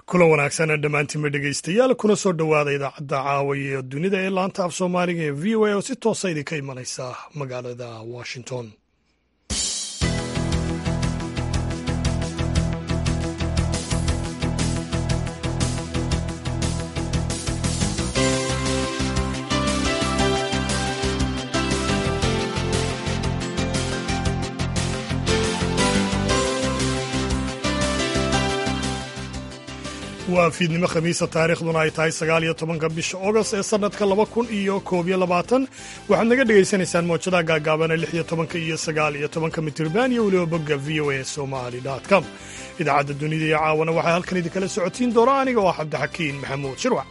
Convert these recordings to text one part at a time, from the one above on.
kulan wanaagsan dhammaantiinba dhegaystayaal kuna soo dhowaada idaacadda caawiya ee dunida ee laanta af soomaaliga ee v o a oo si toosa idinka imanaysa magaalada washington waa fiidnimo khamiisa taariikhduna ay tahay sagaal iyo tobanka bisha ogost ee sannadka laba kun iyo koob iyo labaatan waxaad naga dhegaysanaysaan moojadaha gaagaabana lix iyo tobanka iyo sagaal iyo tobanka mitirban iyo weliba bogga v o a somali com idaacadda dunida iyo caawana waxaa halkan idinkala socotiin doona aniga oo ah cabdixakiin maxamuud shirwac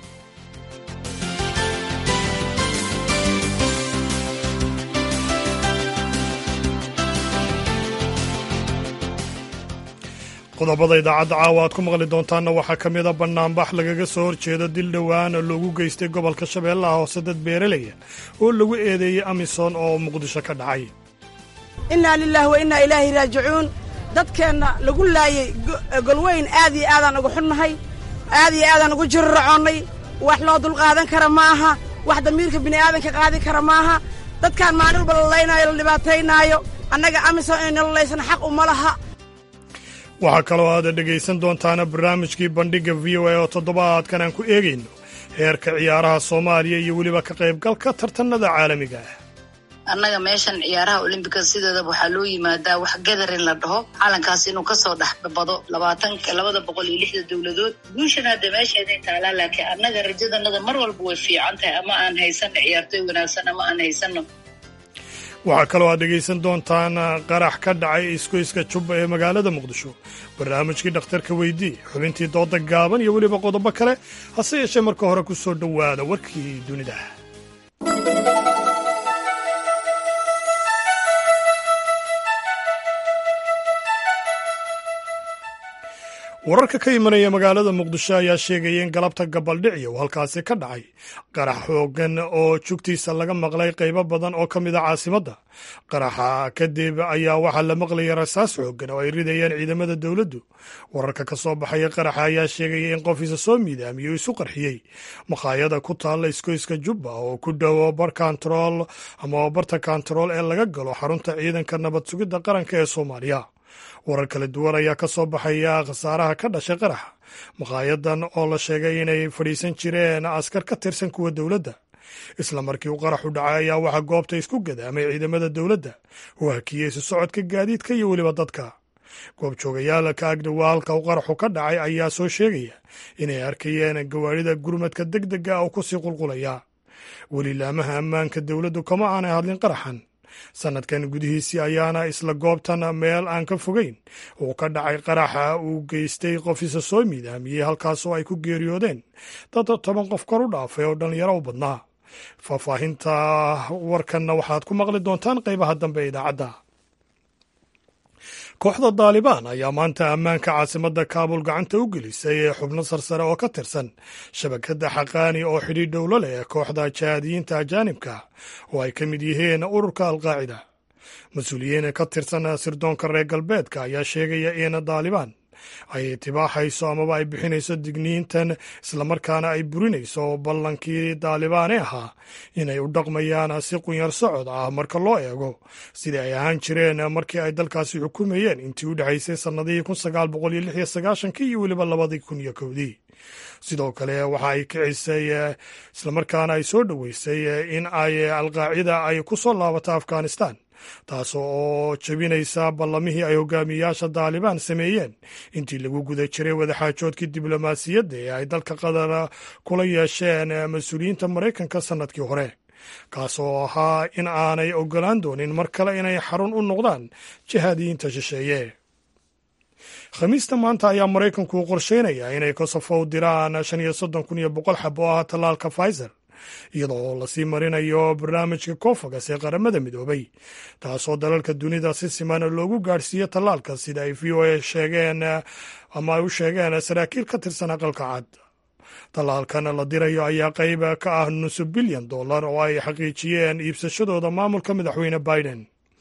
qodobada idaacadda caawa aad ku maqli doontaanna waxaa ka mida bannaanbax lagaga soo horjeedo dil dhowaan loogu geystay gobolka shabeellaha hoose dad beeralaya oo lagu eedeeyey amisom oo muqdisho ka dhacay innaa lilaahi wa innaa ilaahi raajicuun dadkeenna lagu laayey golweyn aad iyo aadaan uga xunnahay aad iyo aadaan ugu jiriracoonnay wax loo dulqaadan kara ma aha wax damiirka bini'aadanka qaadi kara maaha dadkaan maalin walba la laynaayo la dhibaataynaayo annaga amisom inay nalalaysan xaq uma laha waxaa kaloo aad dhegaysan doontaana barnaamijkii bandhigga v o a oo toddobaadkan aan ku eegayno heerka ciyaaraha soomaaliya iyo weliba ka qaybgalka tartanada caalamiga ah annaga meeshan ciyaaraha olimbika sideedaba waxaa loo yimaadaa wax gadarin la dhaho calankaas inuu kasoo dhexbado labaatanka labada boqol iyo lixda dowladood guushana hadda meesheeday taalaa laakiin annaga rajadanada mar walba way fiican tahay ama aan haysano ciyaartoy wanaagsan ama aan haysano waxaa kaloo aad dhegaysan doontaan qarax ka dhacay isgoyska jubba ee magaalada muqdisho barnaamijkii dhakhtarka weydii xubintii dooda gaaban iyo weliba qodobo kale hase yeeshee marka hore ku soo dhowaada warkii dunida wararka ka imanaya magaalada muqdisho ayaa sheegaya in galabta gabaldhiciya uu halkaasi ka dhacay qarax xoogan oo jugtiisa laga maqlay qaybo badan oo ka mid a caasimadda qaraxa kadib ayaa waxaa la maqlaya rasaas xoogan oo ay ridayeen ciidamada dowladdu wararka ka soo baxaya qaraxa ayaa sheegaya in qof isa soo miidaamiyey isu qarxiyey makhaayada ku taalla iskoyska jubba oo ku dhowo bar kantarool ama barta kantarool ee laga galo xarunta ciidanka nabad sugidda qaranka ee soomaaliya warar kala duwan ayaa ka soo baxaya khasaaraha ka dhashay qaraxa makaayadan oo la sheegay inay fadhiisan jireen askar ka tirsan kuwa dowladda isla markii uu qaraxu dhacay ayaa waxaa goobta isku gadaamay ciidamada dowladda oo hakiyey isu socodka gaadiidka iyo weliba dadka goobjoogayaal ka agdhowa halka uu qaraxu ka dhacay ayaa soo sheegaya inay arkayeen gawaarida gurmadka deg dega oo kusii qulqulaya weli laamaha ammaanka dowladdu kama aanay hadlin qaraxan sannadkan gudihiisii ayaana isla goobtan meel aan ka fogeyn uu ka dhacay qaraxa uu geystay qof isa soo miidaamiyey halkaasoo ay ku geeriyoodeen dad toban qof kor u dhaafay oo dhallinyaro u badnaa faahfaahinta warkanna waxaad ku maqli doontaan qaybaha dambe ee idaacadda kooxda daalibaan ayaa maanta ammaanka caasimadda kaabul gacanta u gelisay xubno sarsare oo ka tirsan shabakadda xaqaani oo xidhiidh dhowlo leh kooxda jihaadiyiinta ajaanibka oo ay ka mid yihiin ururka alqaacida mas-uuliyiin ka tirsan sirdoonka reer galbeedka ayaa sheegaya in daalibaan ay tibaaxayso amaba ay bixinayso digniintan islamarkaana ay burinayso ballankii daalibaane ahaa inay u dhaqmayaan si qunyar socod ah marka loo eego sidai ay ahaan jireen markii ay dalkaasi xukumayeen intii u dhexaysay sannadihii kun sagaal boqol iyo lix iyo sagaashankii iyo weliba labadii kun iyo kowdii sidoo kale waxa ay kicisay islamarkaana ay soo dhoweysay in ay alqaacida ay ku soo laabato afghanistan taas oo jebinaysa ballamihii ay hogaamiyayaasha daalibaan sameeyeen intii lagu guda jiray wadaxaajoodkii diblomaasiyadda ee ay dalka qatar kula yeesheen mas-uuliyiinta maraykanka sannadkii hore kaas oo ahaa in aanay ogolaan doonin mar kale inay xarun u noqdaan jihaadiyiinta shisheeye khamiista maanta ayaa maraykanku qorsheynayaa inay kosovo u diraan shan iyo soddon kun iyo boqol xab oo ah tallaalka pfizer iyadoo lasii marinayo barnaamijka kofagas ee qaramada midoobay taasoo dalalka dunida si siman loogu gaadhsiiyo tallaalka sida ay v o a sheegeen ama ay u sheegeen saraakiil ka tirsan aqalka cad tallaalkan la dirayo ayaa qayb ka ah nusu bilyan dollar oo ay xaqiijiyeen iibsashadooda maamulka madaxweyne biden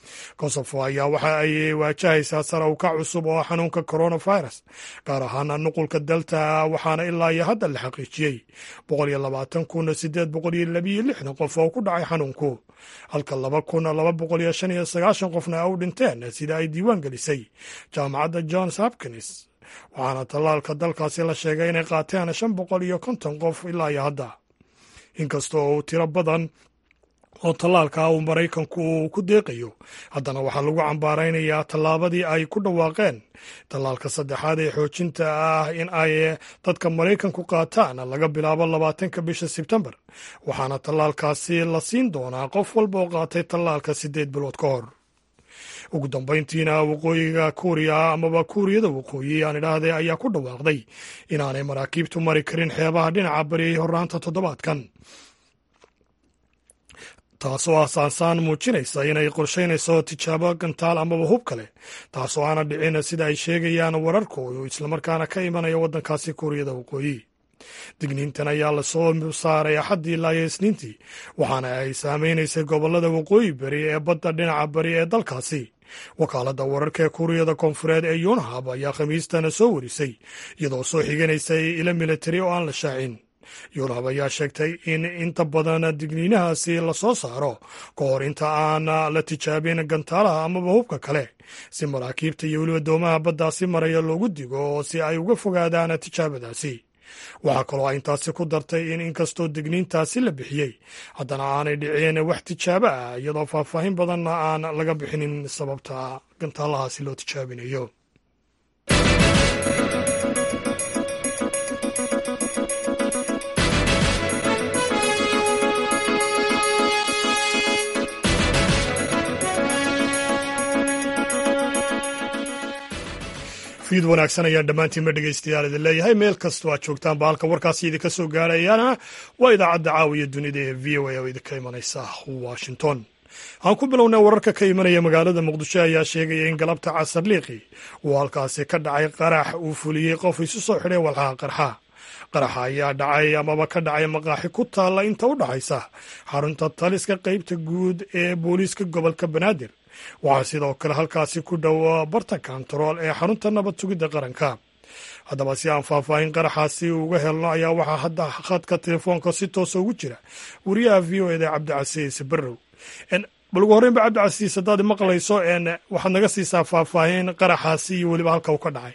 kosovo ayaa waxa ay waajahaysaa sare uka cusub oo xanuunka coronavirus gaar ahaan nuqulka delta waxaana ilaa iyo hadda la xaqiijiyey boqol iyo labaatan kun sideed boqol iyo labiyo lixdan qof oo ku dhacay xanuunku halka laba kun laba boqol iyo shan iyo sagaashan qofna u dhinteen sida ay diiwaan gelisay jaamacadda johns hopkins waxaana tallaalka dalkaasi la sheegay inay qaateen shan boqol iyo konton qof ilaa iyo hadda inkasta oo uu tiro badan oo tallaalka uu maraykanku uu ku deeqayo haddana waxaa lagu cambaaraynayaa tallaabadii ay ku dhawaaqeen tallaalka saddexaad ee xoojinta ah in ay dadka maraykanku qaataan laga bilaabo labaatanka bisha sebtembar waxaana tallaalkaasi la siin doonaa qof walba oo qaatay tallaalka siddeed bilood ka hor ugu dambayntiina waqooyiga kuuriya amaba kuuriyada waqooyi aan idhaahday ayaa ku dhawaaqday inaanay maraakiibtu mari karin xeebaha dhinaca bari horraanta toddobaadkan taasoo ah saansaan muujinaysa inay qorshaynayso tijaabo gantaal amaba hub kale taasoo aana dhicin sida ay sheegayaan wararkoodu islamarkaana ka imanaya waddankaasi kuuriyada waqooyi digniintan ayaa lasoo saaray axaddii ilaa iyo isniintii waxaana ay saameynaysay gobollada waqooyi beri ee badda dhinaca bari ee dalkaasi wakaaladda wararka ee kuuriyada koonfureed ee yunhab ayaa khamiistana soo warisay iyadoo soo xiganaysay ilo militari oo aan la shaacin yurhab ayaa sheegtay in inta badan digniinahaasi lasoo saaro ka hor inta aan la tijaabin gantaalaha amaba hubka kale si maraakiibta iyo weliba doomaha baddaasi maraya loogu digo oo si ay uga fogaadaan tijaabadaasi waxaa kaloo intaasi ku dartay in inkastoo digniintaasi la bixiyey haddana aanay dhicin wax tijaabo ah iyadoo faahfaahin badanna aan laga bixinin sababta gantaalahaasi loo tijaabinayo fiid wanaagsan ayaan dhammaantiinma dhegaystayaal idin leeyahay meel kastoo aad joogtaan ba halka warkaasi idinka soo gaarayaana waa idaacadda caawiya dunida ee v o a oo idinka imanaysa washington aan ku bilownay wararka ka imanaya magaalada muqdisho ayaa sheegaya in galabta casar liiqi uu halkaasi ka dhacay qarax uu fuliyey qof isu soo xidhay walxaha qarxa qaraxa ayaa dhacay amaba ka dhacay maqaaxi ku taalla inta u dhaxaysa xarunta taliska qeybta guud ee booliiska gobolka banaadir waxaa sidoo kale halkaasi ku dhow barta kontarool ee xarunta nabad sugidda qaranka haddaba si aan faahfaahin qaraxaasi uga helno ayaa waxaa hadda khadka telefoonka si toosa ugu jira wariyaha v o eda cabdicasiis barrow bal ugu horreyn ba cabdicasiis haddaad maqlayso waxaad naga siisaa faahfaahin qaraxaasi iyo weliba halka uu ka dhacay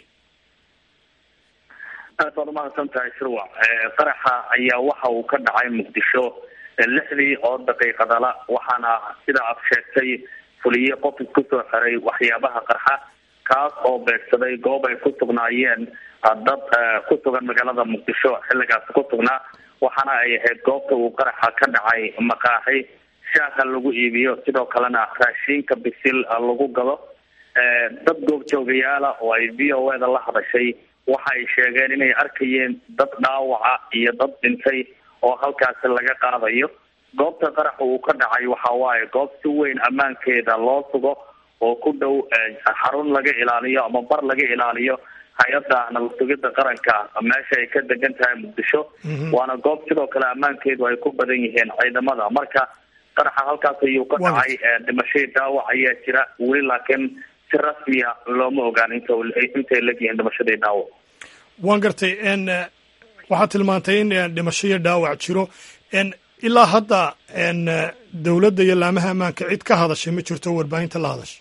aad baad umahadsan tahay shirwac qaraxa ayaa waxa uu ka dhacay muqdisho lixdii oo daqiiqadala waxaana sida aad sheegtay fuliye qof isku soo xiray waxyaabaha qarxa kaas oo beegsaday goob ay ku sugnaayeen dad ku sugan magaalada muqdisho xilligaasi ku sugnaa waxaana ay ahayd goobta uu qaraxa ka dhacay maqaaxi shaaha lagu iibiyo sidoo kalena raashiinka bisil lagu gado dad goobjoogayaala oo ay v o eda la hadashay waxa ay sheegeen inay arkayeen dad dhaawaca iyo dad dhintay oo halkaasi laga qaadayo goobta qaraxa uu ka dhacay waxa waaye goob si weyn ammaankeeda loo sugo oo ku dhow xarun laga ilaaliyo ama bar laga ilaaliyo hay-adda nabad sugidda qaranka meesha ay ka degan tahay muqdisho waana goob sidoo kale ammaankeedu ay ku badan yihiin ciidamada marka qaraxa halkaas ayuu ka dhacay dhimashadii dhaawac ayaa jira weli laakiin si rasmiya looma ogaan inta intay legyihiin dhimashadii dhaawac waan gartay waxaad tilmaantay in dhimasho iyo dhaawac jiro ilaa hadda dowladda iyo laamaha ammaanka cid ka hadashay ma jirto warbaahinta la hadashay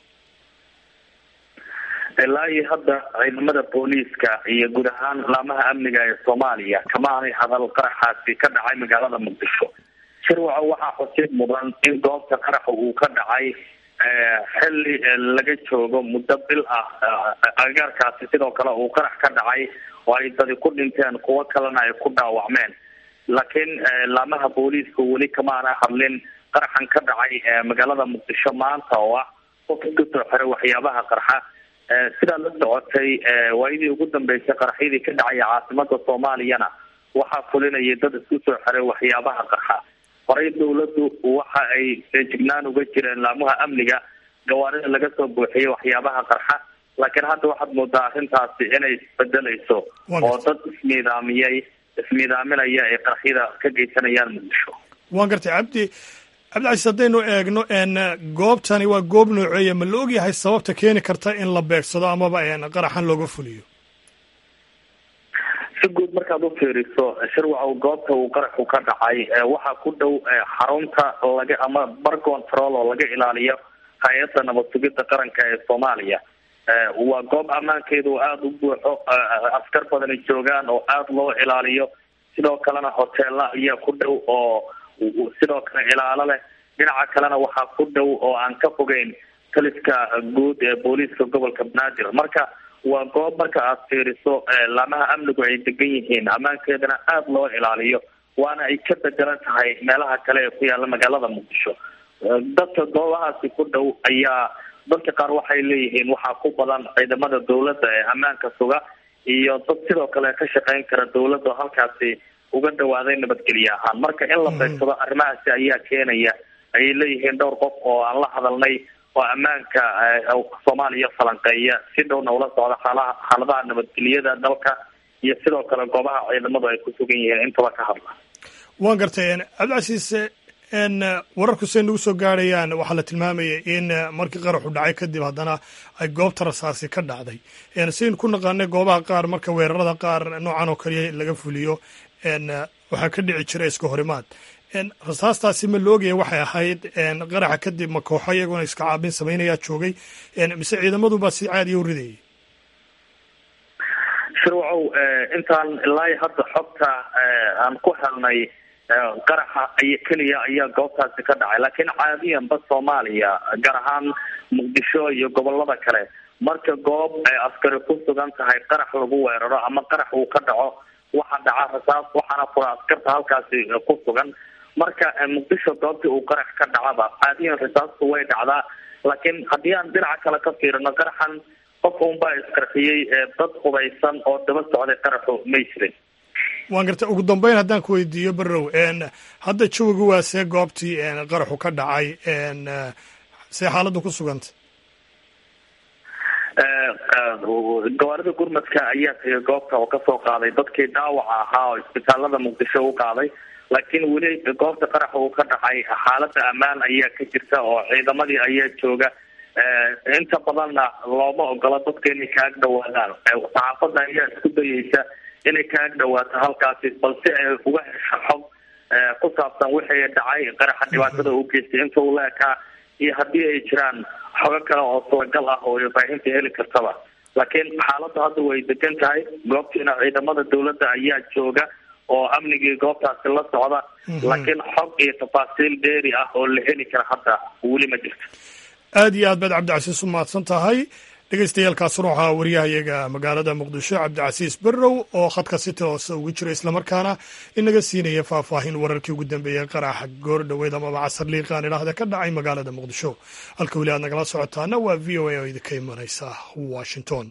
ilaa iyo hadda ciidamada booliiska iyo guud ahaan laamaha amniga ee soomaaliya kama aanay hadal qaraxaasi ka dhacay magaalada muqdisho shirwaco waxaa xusid mudan in goobta qaraxa uu ka dhacay xilli laga joogo muddo bil ah agaarkaasi sidoo kale uu qarax ka dhacay oo ay dadi ku dhinteen kuwo kalena ay ku dhaawacmeen laakiin laamaha booliiska weli kamaana hadlin qaraxan ka dhacay magaalada muqdisho maanta oo ah qof isku soo xiray waxyaabaha qarxa sidaa la socotay waayadii ugu dambeysay qaraxyadii ka dhacaya caasimada soomaaliyana waxaa fulinayay dad isku soo xiray waxyaabaha qarxa horey dawladdu waxa ay feejignaan uga jireen laamaha amniga gawaarida laga soo buuxiyay waxyaabaha qarxa laakiin hadda waxaad moodaa arrintaasi inay isbedelayso oo dad ismiidaamiyey ismiidaaminaya ay qaraxyada ka geysanayaan muqdisho waan gartay cabdi cabdicasiis haddaynu eegno goobtani waa goob nooceeya ma la ogyahay sababta keeni karta in la beegsado amaba qaraxan looga fuliyo si guud markaad u fiiriso shirwacow goobta uu qaraxu ka dhacay waxaa ku dhow xarunta laga ama bar control oo laga ilaaliyo hay-adda nabad sugidda qaranka ee soomaaliya waa goob ammaankeedu aada u buuxo askar badani joogaan oo aada loo ilaaliyo sidoo kalena hoteela ayaa ku dhow oo sidoo kale ilaalo leh dhinaca kalena waxaa ku dhow oo aan ka fogeyn taliska guud ee booliiska gobolka banaadir marka waa goob marka aad fiiriso laamaha amnigu ay degan yihiin ammaankeedana aada loo ilaaliyo waana ay ka bedelan tahay meelaha kale ee ku yaalla magaalada muqdisho dadka goobahaasi ku dhow ayaa dadka qaar waxay leeyihiin waxaa ku badan ciidamada dawladda ee ammaanka suga iyo dad sidoo kale ka shaqeyn kara dawladda oo halkaasi uga dhawaaday nabadgelye ahaan marka in la beegsado arrimahaasi ayaa keenaya ayay leeyihiin dhowr qof oo aan la hadalnay oo ammaanka soomaaliya falanqeeya si dhowna ula socda xaalaha xaaladaha nabadgelyada dalka iyo sidoo kale goobaha ciidamadu ay ku sugan yihiin intaba ka hadla waan gartay cabdicasiis wararku say nagu soo gaarayaan waxaa la tilmaamayay in markii qaraxu dhacay kadib haddana ay goobta rasaasi ka dhacday saynu ku naqaanay goobaha qaar marka weerarada qaar noocan oo kaliya laga fuliyo waxaa ka dhici jira iska horimaad rasaastaasi ma loogaya waxay ahayd qaraxa kadib ma kooxo iyaguna iska caabin samaynayaa joogay mise ciidamaduba si caadiya u ridayay shirwacow intaan ilaa hadda xogta aan ku helnay qaraxa ay keliya ayaa goobtaasi ka dhacay laakiin caadiyanba soomaaliya gaar ahaan muqdisho iyo gobolada kale marka goob ay askari ku sugan tahay qarax lagu weeraro ama qarax uu ka dhaco waxaa dhaca rasaas waxaana fura askarta halkaasi ku sugan marka muqdisho goobtii uu qarax ka dhacaba caadiyan rasaastu way dhacdaa laakiin haddii aan dhinaca kale ka fiirino qaraxan qof unbaa isqarxiyey dad hubaysan oo daba socday qaraxu may jirin waan gartay ugu dambeyn haddaan ku weydiiyo barrow hadda jawigu waa see goobtii qaraxu ka dhacay see xaaladdu ku suganta gawaarida gurmadka ayaa tagay goobta oo kasoo qaaday dadkii dhaawaca ahaa oo isbitaalada muqdisho u qaaday laakiin weli goobta qaraxa uu ka dhacay xaalada ammaan ayaa ka jirta oo ciidamadii ayaa jooga inta badanna looma ogola dadka inay kaag dhawaadaan saxaafadda ayaa isku dayeysa inay kaag dhawaato halkaasi balse ay uga hesho xog ku saabsan wixii dhacay qaraxa dhibaatada u geystay inta uu la ekaa iyo haddii ay jiraan xogo kale oo suuragal ah oo faahinta heli kartaba laakiin xaaladda hadda way degan tahay goobtiina ciidamada dawladda ayaa jooga oo amnigii goobtaasi la socda laakiin xog iyo tafaasiil dheeri ah oo la heli kara hadda weli ma jirto aad iyo aad baad cabdicasiis u mahadsan tahay dhegeystayaaalkaasuna waxaa wariyahayaga magaalada muqdisho cabdicasiis berrow oo khadka si toose ugu jira islamarkaana inaga siinaya faahfaahin wararkii ugu dambeeyey qaraxa goor dhoweyd amaba casar liiqaan idhaahda ka dhacay magaalada muqdisho halka weli aad nagala socotaana waa v o a oo idinka imanaysa washington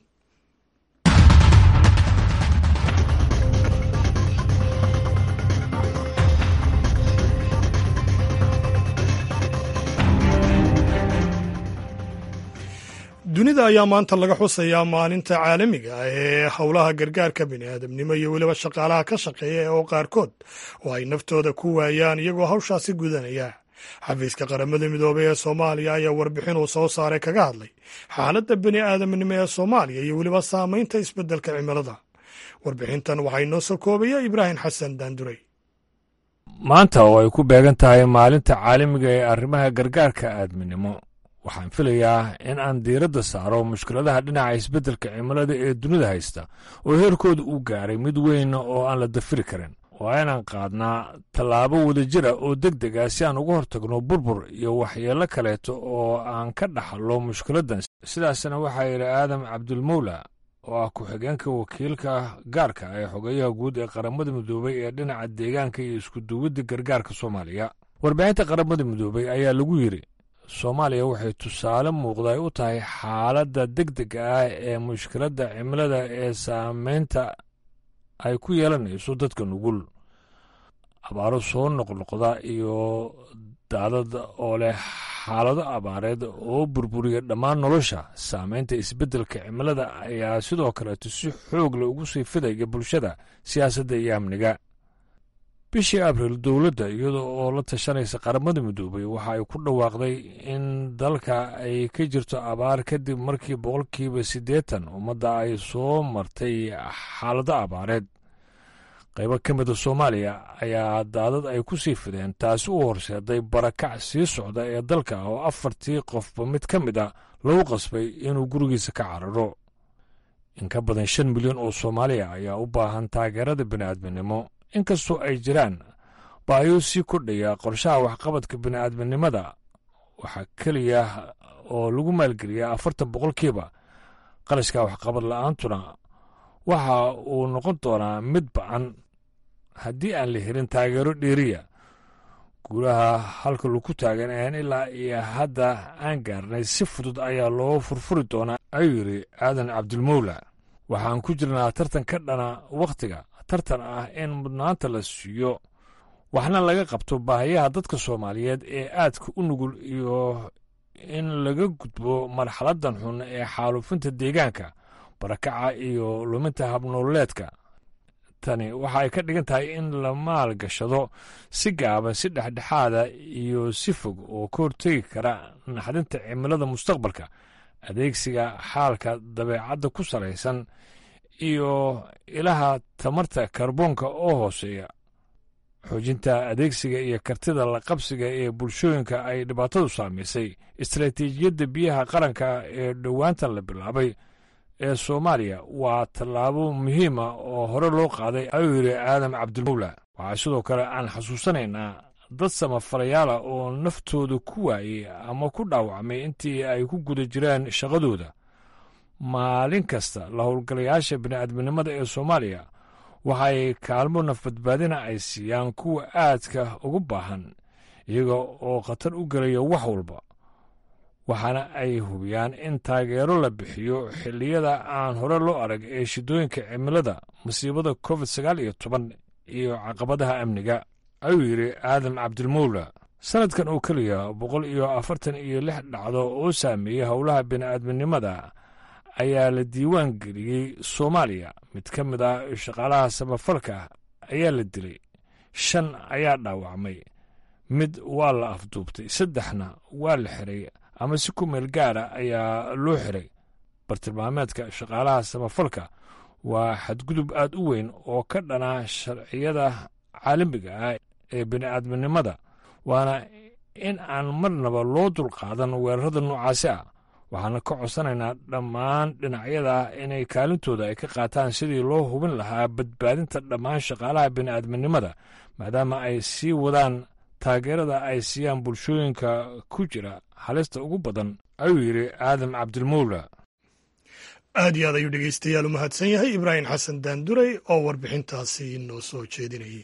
dunida ayaa maanta laga xusayaa maalinta caalamiga ah ee howlaha gargaarka bini'aadamnimo iyo weliba shaqaalaha ka shaqeeya oo qaarkood oo ay naftooda ku waayaan iyagoo hawshaasi gudanaya xafiiska qaramada midoobey ee soomaaliya ayaa warbixin uu soo saaray kaga hadlay xaaladda bini'aadamnimo ee soomaaliya iyo weliba saamaynta isbeddelka cimilada warbixintan waxaa inoo soo koobaya ibraahim xasan daanduray maanta oo ay ku beegan tahay maalinta caalamiga ee arrimaha gargaarka aadminimo waxaan filayaa in aan diiradda saaro mushkiladaha dhinaca isbeddelka cimilada ee dunida haysta oo heerkooda uu gaaray mid weyn oo aan la dafiri karin waa inaan qaadnaa tallaabo wadajira oo deg deg ah si aan uga hortagno burbur iyo waxyeello kaleeto oo aan ka dhaxallo mushkiladdan sidaasna waxaa yidhi aadam cabdulmowla oo ah ku-xigeenka wakiilka gaarka ee xogeyaha guud ee qaramada midoobey ee dhinaca deegaanka iyo iskuduwidda gargaarka soomaaliya warbixinta qaramada midoobey ayaa lagu yidhi soomaaliya waxay tusaale muuqda ay u tahay xaaladda deg dega ah ee mushkiladda cimilada ee saameynta ay ku yeelanayso dadka nugul abaaro soo noqnoqda iyo daadad oo leh xaalado abaareed oo burburiya dhammaan nolosha saameynta isbeddelka cimilada ayaa sidoo kaleeto si xoog leh ugu sii fidaya bulshada siyaasadda iyo amniga bishii abriil dowladda iyada oo la tashanaysa qaramada midoobay waxa ay ku dhawaaqday in dalka ay ka jirto abaar kadib markii boqolkiiba siddeetan ummadda ay soo martay xaalado abaareed qaybo ka mida soomaaliya ayaa daadad ay ku sii fideen taasi u horseeday barakac sii socda ee dalka oo afartii qofba mid ka mid a lagu qasbay inuu gurigiisa ka cararo in ka badan shan milyan oo soomaaliya ayaa u baahan taageerada bini'aadminimo inkastoo ay jiraan baayo sii kordhaya qorshaha waxqabadka bini'aadminimada waxaa keliya oo lagu maalgeliyaa afartan boqolkiiba qarashka waxqabad la'aantuna waxa uu noqon doonaa mid ba'an haddii aan la helin taageero dheeriya guulaha halka lagu taagan een ilaa iyo hadda aan gaarnay si fudud ayaa loo furfuri doonaa ayuu yidhi aadan cabdilmowla waxaan ku jirnaa tartan ka dhana wakhtiga tartan ah in mudnaanta la siiyo waxna laga qabto baahiyaha dadka soomaaliyeed ee aadka u nugul iyo in laga gudbo marxaladdan xun ee xaalufinta deegaanka barakaca iyo luminta habnooleedka tani waxa ay ka dhigan tahay in la maalgashado si gaaban si dhexdhexaada iyo si fog oo ka hortegi kara naxdinta cimilada mustaqbalka adeegsiga xaalka dabeecadda ku salaysan iyo ilaha tamarta karboonka oo hooseeya xoojinta adeegsiga iyo kartida la qabsiga ee bulshooyinka ay dhibaatadu saamaysay istaraatiijiyadda biyaha qaranka ee dhowaantan la bilaabay ee soomaaliya waa tallaabo muhiima oo hore loo qaaday ayuu yidhi aadam cabdilmowla waxaa sidoo kale aan xasuusanaynaa dad samafalayaala oo naftooda ku waayey ama ku dhaawacmay intii ay ku guda jireen shaqadooda maalin kasta la howlgalayaasha bini'aadminimada ee soomaaliya waxay kaalmo nafbadbaadina ay siiyaan kuwa aadka ugu baahan iyaga oo khatar u gelaya wax walba waxaana ay hubiyaan in taageero la bixiyo xilliyada aan hore loo arag ee shidooyinka cimilada masiibada covid sagaal iyo toban iyo caqabadaha amniga ayuu yidhi aadam cabdilmowla sannadkan oo keliya boqol iyo afartan iyo lix dhacdo oo saameeyey howlaha bini'aadminimada ayaa la diiwaan geliyey soomaaliya mid ka mid ah shaqaalaha samafalka ayaa la dilay shan ayaa dhaawacmay mid waa la afduubtay saddexna waa la xiray ama si ku meel gaara ayaa loo xiray bartilmaameedka shaqaalaha samafalka waa xadgudub aad u weyn oo ka dhana sharciyada caalamiga ah ee bini'aadminimada waana in aan marnaba loo dulqaadan weerarada noocaasi ah waxaana ka codsanaynaa dhammaan dhinacyada inay kaalintooda ay ka qaataan sidii loo hubin lahaa badbaadinta dhammaan shaqaalaha bini'aadminimada maadaama ay sii wadaan taageerada ay siiyaan bulshooyinka ku jira halista ugu badan ayuu yidhi aadam cabdilmowla aad iyo aad ayuu dhegeystayaal u mahadsan yahay ibraahim xasan daanduray oo warbixintaasi noo soo jeedinayay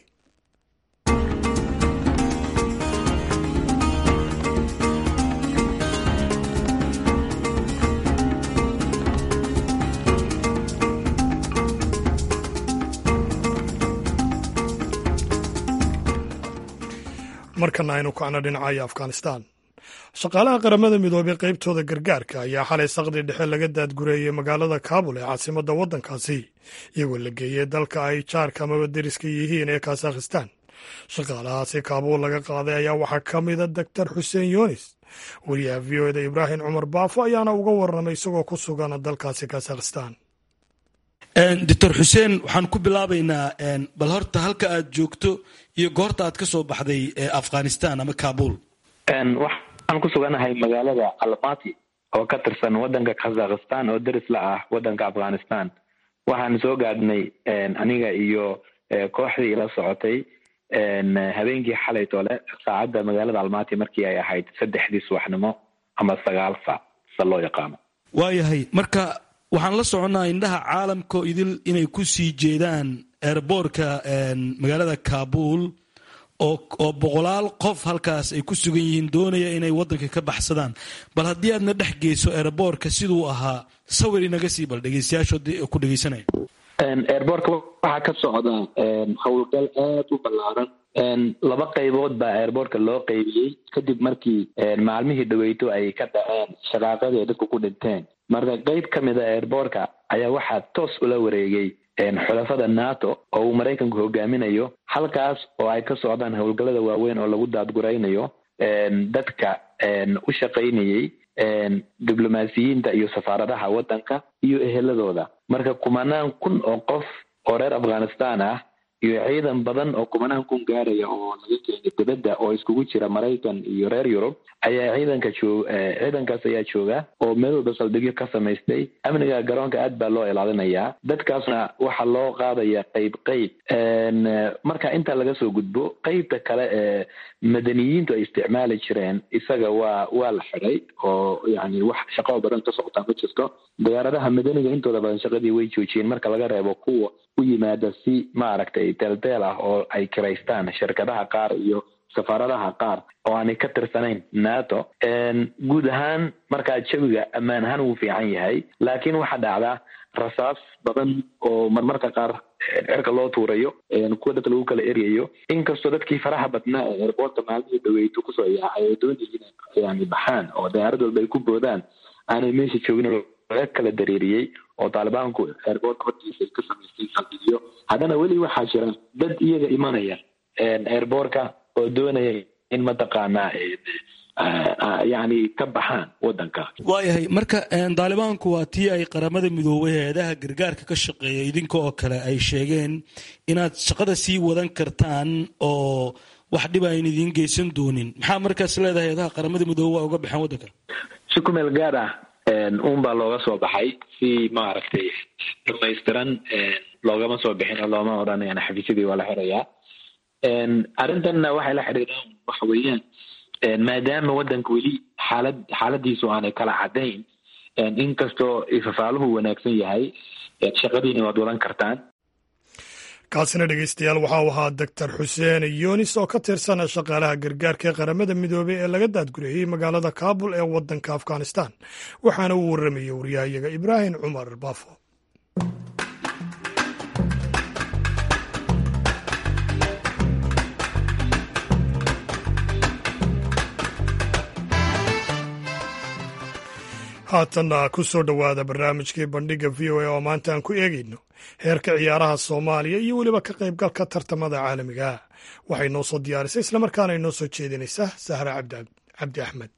markana aynu kacno dhinacaya afghanistan shaqaalaha qaramada midoobey qaybtooda gargaarka ayaa xalay saqdi dhexe laga daadgureeyey magaalada kaabul ee caasimadda waddankaasi iyagoo la geeyey dalka ay jaarka amaba deriska yihiin ee kasakhistan shaqaalahaasi kaabuul laga qaaday ayaa waxaa ka mida doctor xuseen yunis wariyaha v o eda ibraahim cumar baafo ayaana uga warramay isagoo ku sugan dalkaasi kasakhistan doctor xuseen waxaan ku bilaabaynaa bal horta halka aad joogto iyo goorta aad ka soo baxday afghanistan ama kabul waxaan ku suganahay magaalada almati oo ka tirsan wadanka kazakhstan oo deris la ah wadanka afghanistan waxaan soo gaadhnay aniga iyo kooxdii ila socotay habeenkii xalay tole saacadda magaalada almati markii ay ahayd saddexdii subaxnimo ama sagaal saac sa loo yaqaano waayahay marka waxaan la soconnaa indhaha caalamka idil inay ku sii jeedaan airboortka magaalada kabul oo boqolaal qof halkaas ay ku sugan yihiin doonaya inay wadanka ka baxsadaan bal haddii aadna dhex geyso airboortka siduu ahaa sawir inaga sii bal dhegeystayaashood ku dhegeysanaya airboortka waxaa ka socda howlgal aad u ballaaran laba qaybood baa airboortka loo qaybiyey kadib markii maalmihii dhaweyto ay ka dhaceen shaqaaqadii ay dadku ku dhinteen marka qeyb ka mid a airboortka ayaa waxaa toos ula wareegay xulafada nato oo uu maraykanku hogaaminayo halkaas oo ay ka socdaan howlgallada waaweyn oo lagu daadguraynayo dadka u shaqaynayey diblomaasiyiinta iyo safaaradaha waddanka iyo eheladooda marka kumanaan kun oo qof oo reer afghanistan ah iyo ciidan badan oo kumanaan kun gaaraya oo laga keenay dibadda oo iskugu jira maraykan iyo reer yurub ayaa ciidanka joog ciidankaas ayaa jooga oo meel walba saldhigyo ka samaystay amniga garoonka aad baa loo ilaalinayaa dadkaasna waxaa loo qaadaya qeyb qeyb marka intaa laga soo gudbo qeybta kale ee madaniyiintu ay isticmaali jireen isaga waa waa la xiday oo yani wax shaqo badan ka socotaa ma jirto diyaaradaha madaniga intooda badan shaqadii way joojiyeen marka laga reebo kuwa u yimaada si maaragtay deeldeel ah oo ay kiraystaan shirkadaha qaar iyo safaaradaha qaar oo aanay ka tirsanayn nato guud ahaan markaa jawiga ammaan ahaan wuu fiican yahay laakiin waxaa dhacdaa rasaas badan oo marmarka qaar cirka loo tuurayo kuwa dadka lagu kala eryayo inkastoo dadkii faraha badnaa ee airboortka maalmihii dhaweyto kusoo yaacay ay doonayeen yani baxaan oo diyaarad walba ay ku boodaan aanay meesha joogin laga kala dareeriyey oo taalibaanku airboortka hortiisa ay ka samaystay saldhigyo haddana weli waxaa jira dad iyaga imanaya airboortka oo doonaya in mataqaanaa yani ka baxaan wadanka waayahay marka daalibaanku waa tii ay qaramada midoobay hay-adaha gargaarka ka shaqeeya idinka oo kale ay sheegeen inaad shaqada sii wadan kartaan oo wax dhib ayn idiin geysan doonin maxaa markaas leedahay hay-adaha qaramada midoobe waa uga baxeen waddanka si ku meel gaar ah un baa looga soo baxay si maaragtay dhamaystiran loogama soo bixin oo looma odhanayaan xafiisyadii waa la xirayaa arrintanna waxay la xiriiraan waxa weeyaan maadaama waddanka weli xaalad xaaladiisu aanay kala cadayn inkastoo ifafaaluhu wanaagsan yahay shaqadiina waad wadan kartaan kaasina dhegeystayaal waxa uu ahaa doctor xuseen yunis oo ka tirsan shaqaalaha gargaarka ee qaramada midoobey ee laga daadgurayey magaalada kaabul ee waddanka afghanistan waxaana uu warramayey waryahayaga ibraahim cumar baafo haatanna ku soo dhowaada barnaamijkii bandhigga v o a oo maanta aan ku eegayno heerka ciyaaraha soomaaliya iyo weliba ka qaybgalka tartamada caalamiga waxay noo soo diyaarisay islamarkaana inoo soo jeedinaysaa sahra cabdi axmed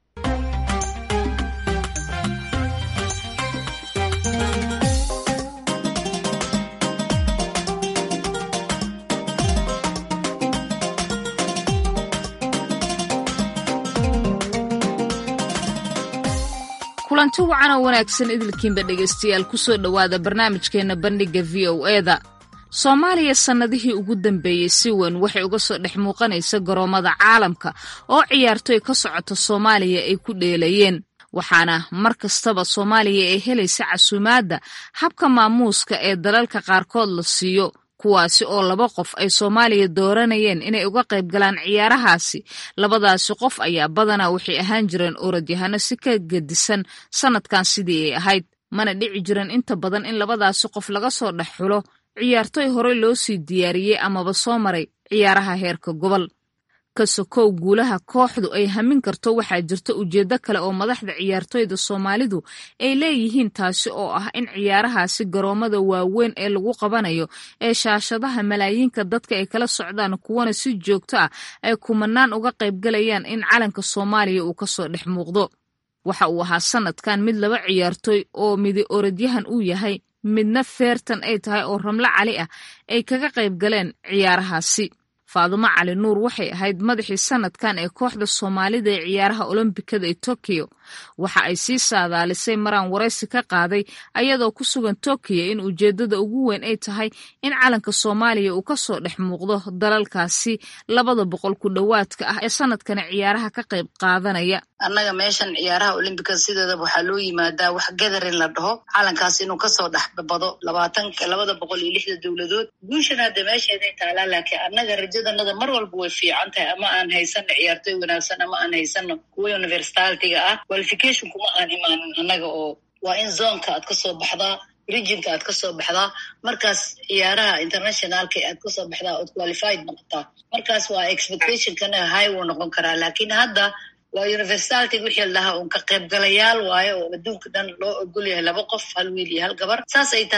kulanti wacan oo wanaagsan idilkiinba dhegaystayaal ku soo dhowaada barnaamijkeenna bandhigga v o eda soomaaliya sannadihii ugu dambeeyey si weyn waxay uga soo dhex muuqanaysa garoommada caalamka oo ciyaartoy ka socota soomaaliya ay ku dheelayeen waxaana mar kastaba soomaaliya ay helaysa casuumaadda habka maamuuska ee dalalka qaarkood la siiyo kuwaasi oo laba qof ay soomaaliya dooranayeen inay uga qayb galaan ciyaarahaasi labadaasi qof ayaa badanaa waxay ahaan jireen orodyahanno si ka gedisan sannadkan sidii ay ahayd mana dhici jiran inta badan in labadaasi qof laga soo dhex xulo ciyaartoy horey loo sii diyaariyey amaba soo maray ciyaaraha heerka gobol ka sokow guulaha kooxdu ay hamin karto waxaa jirta ujeeddo kale oo madaxda ciyaartoyda soomaalidu ay leeyihiin taasi oo ah in ciyaarahaasi garoommada waaweyn ee lagu qabanayo ee shaashadaha malaayiinka dadka ay kala socdaan kuwana si joogto ah ay kumanaan uga qaybgalayaan in calanka soomaaliya uu kasoo dhex muuqdo waxa uu ahaa sanadkan mid laba ciyaartoy oo midi orodyahan uu yahay midna feertan ay tahay oo ramlo cali ah ay kaga qayb galeen ciyaarahaasi faadumo cali nuur waxay ahayd madaxii sanadkan ee kooxda soomaalida ee ciyaaraha olombikada ee tokiyo waxa ay sii saadaalisay maraan waraysi ka qaaday ayadoo ku sugan tokiyo in ujeeddada ugu weyn ay tahay in calanka soomaaliya uu kasoo dhex muuqdo dalalkaasi labada boqol ku dhowaadka ah ee sanadkani ciyaaraha ka qayb qaadanaya annaga meeshan ciyaaraha olimbikada sideedaba waxaa loo yimaadaa wax gadarin la dhaho calankaas inuu kasoo dhex bado labaatanka labada boqol iyo lixda dowladood guushan hadda meesheeday taalaa laakiin annaga rajadanada mar walba way fiican tahay ama aan haysano ciyaartoy wanaagsan ama aan haysano kuwa universitalitiga ah qualification kuma aan imaanin annaga oo waa in zonka aad kasoo baxdaa regionka aad kasoo baxdaa markaas ciyaaraha internationalka aad kasoo baxdaa ood qualified noqotaa markaas waa expectationkana high wuu noqon karaa laakiin hadda waa universitality wixii la dhahaa un ka qaybgalayaal waayo oo adduunka dhan loo ogol yahay laba qof hal wiil iyo hal gabar saas ay tahay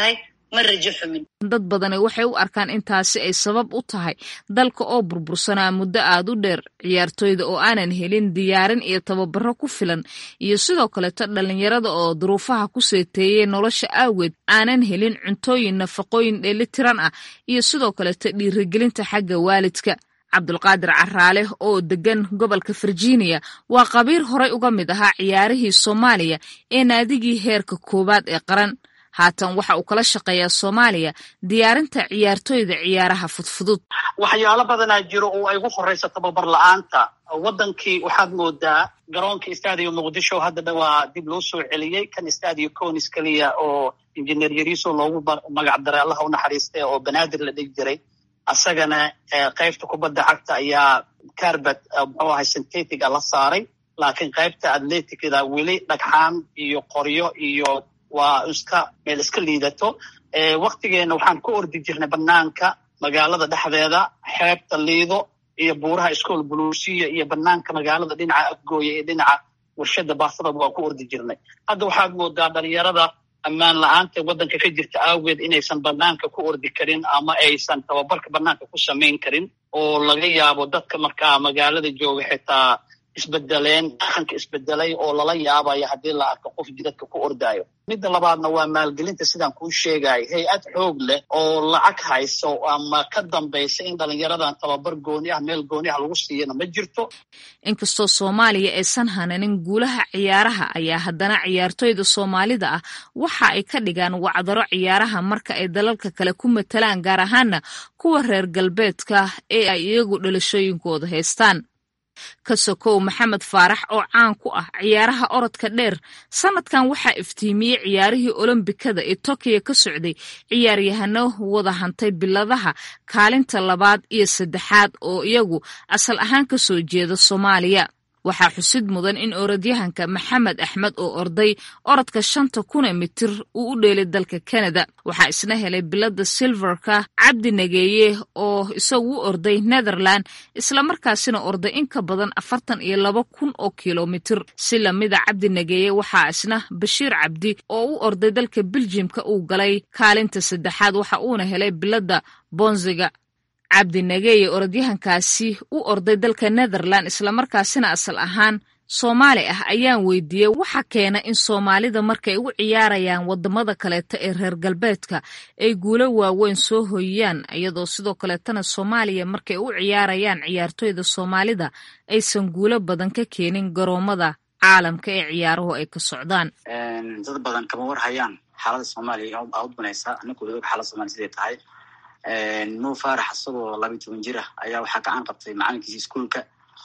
ma rajo xumin dad badani waxay u arkaan intaasi ay sabab u tahay dalka oo burbursanaa muddo aad u dheer ciyaartooyda oo aanan helin diyaarin iyo tababaro ku filan iyo sidoo kaleto dhallinyarada oo duruufaha ku seeteeyey nolosha aageed aanan helin cuntooyin nafaqooyin dheelitiran ah iyo sidoo kaleto dhiirigelinta xagga waalidka cabdulqaadir caraale oo degan gobolka virginia waa qabiir horay uga mid ahaa ciyaarihii soomaaliya ee naadigii heerka koowaad ee qaran haatan waxa uu kala shaqeeyaa soomaaliya diyaarinta ciyaartooyda ciyaaraha fudfudud waxyaalo badanaa jiro oo ay ugu horeysa tababar la-aanta wadankii waxaad moodaa garoonka stadio muqdisho hadda waa dib loo soo celiyey kan stadio conis keliya oo injineer yariso loogu magac daray allaha u naxariistay oo banaadir la dhigi jiray asagana qaybta kubadda cagta ayaa carbet muxuu ahay synthetica la saaray laakiin qaybta atleticda weli dhagxaan iyo qoryo iyo waa iska meel iska liidato waktigeena waxaan ku ordi jirnay banaanka magaalada dhexdeeda xeebta liido iyo buuraha school buluusiya iyo banaanka magaalada dhinaca afgooya iyo dhinaca warshada baasada waan ku ordi jirnay hadda waxaad moodaa dhalinyarada ammaan la-aanta waddanka ka jirta awgeed inaysan banaanka ku ordi karin ama aysan tababarka banaanka ku samayn karin oo laga yaabo dadka markaa magaalada jooga xitaa isbedeleen dhaqanka isbedelay oo lala yaabayo haddii la arko qof jidadka ku ordaayo midda labaadna waa maalgelinta sidaan kuu sheegayo hay-ad xoog leh oo lacag hayso ama ka dambaysa in dhalinyaradan tababar gooni ah meel gooni ah lagu siiyana ma jirto inkastoo soomaaliya aysan hananin guulaha ciyaaraha ayaa haddana ciyaartooyda soomaalida ah waxa ay ka dhigaan wacdaro ciyaaraha marka ay dalalka kale ku matalaan gaar ahaana kuwa reer galbeedka ee ay iyagu dhalashooyinkooda haystaan ka sokow maxamed faarax oo caan ku ah ciyaaraha orodka dheer sanadkan waxaa iftiimiyey ciyaarihii olombikada ee tokiyo ka socday ciyaaryahano wada hantay biladaha kaalinta labaad iyo saddexaad oo iyagu asal ahaan ka soo jeeda soomaaliya waxaa xusid mudan in orodyahanka maxamed axmed oo orday orodka shanta kuna mitir uu u dheelay dalka kanada waxaa isna helay bilada silverka cabdi nageeye oo isagu u orday netherland islamarkaasina orday in ka badan afartan iyo laba kun oo kilomitir si lamida cabdi nageeye waxaa isna bashiir cabdi oo u orday dalka beljimka uu galay kaalinta saddexaad waxa uuna helay bilada bonziga cabdi nageeye orodyahankaasi u orday dalka netherland islamarkaasina asal ahaan soomaali ah ayaan weydiiyey waxa keena in soomaalida markay u ciyaarayaan wadamada kaleeta ee reer galbeedka ay guulo waaweyn soo hoyiyaan iyadoo sidoo kaleetana soomaaliya markay u ciyaarayaan ciyaartooyda soomaalida aysan guulo badan ka keenin garoomada caalamka ee ciyaaruhu ay ka socdaan dad badan kama war hayaan xaalada soomaaliya aa u banaysa aninkooda og xaalada somalia siday tahay mo farax isagoo labayi toban jir ah ayaa waxaa gacan qabtay macalinkiisi iskuolka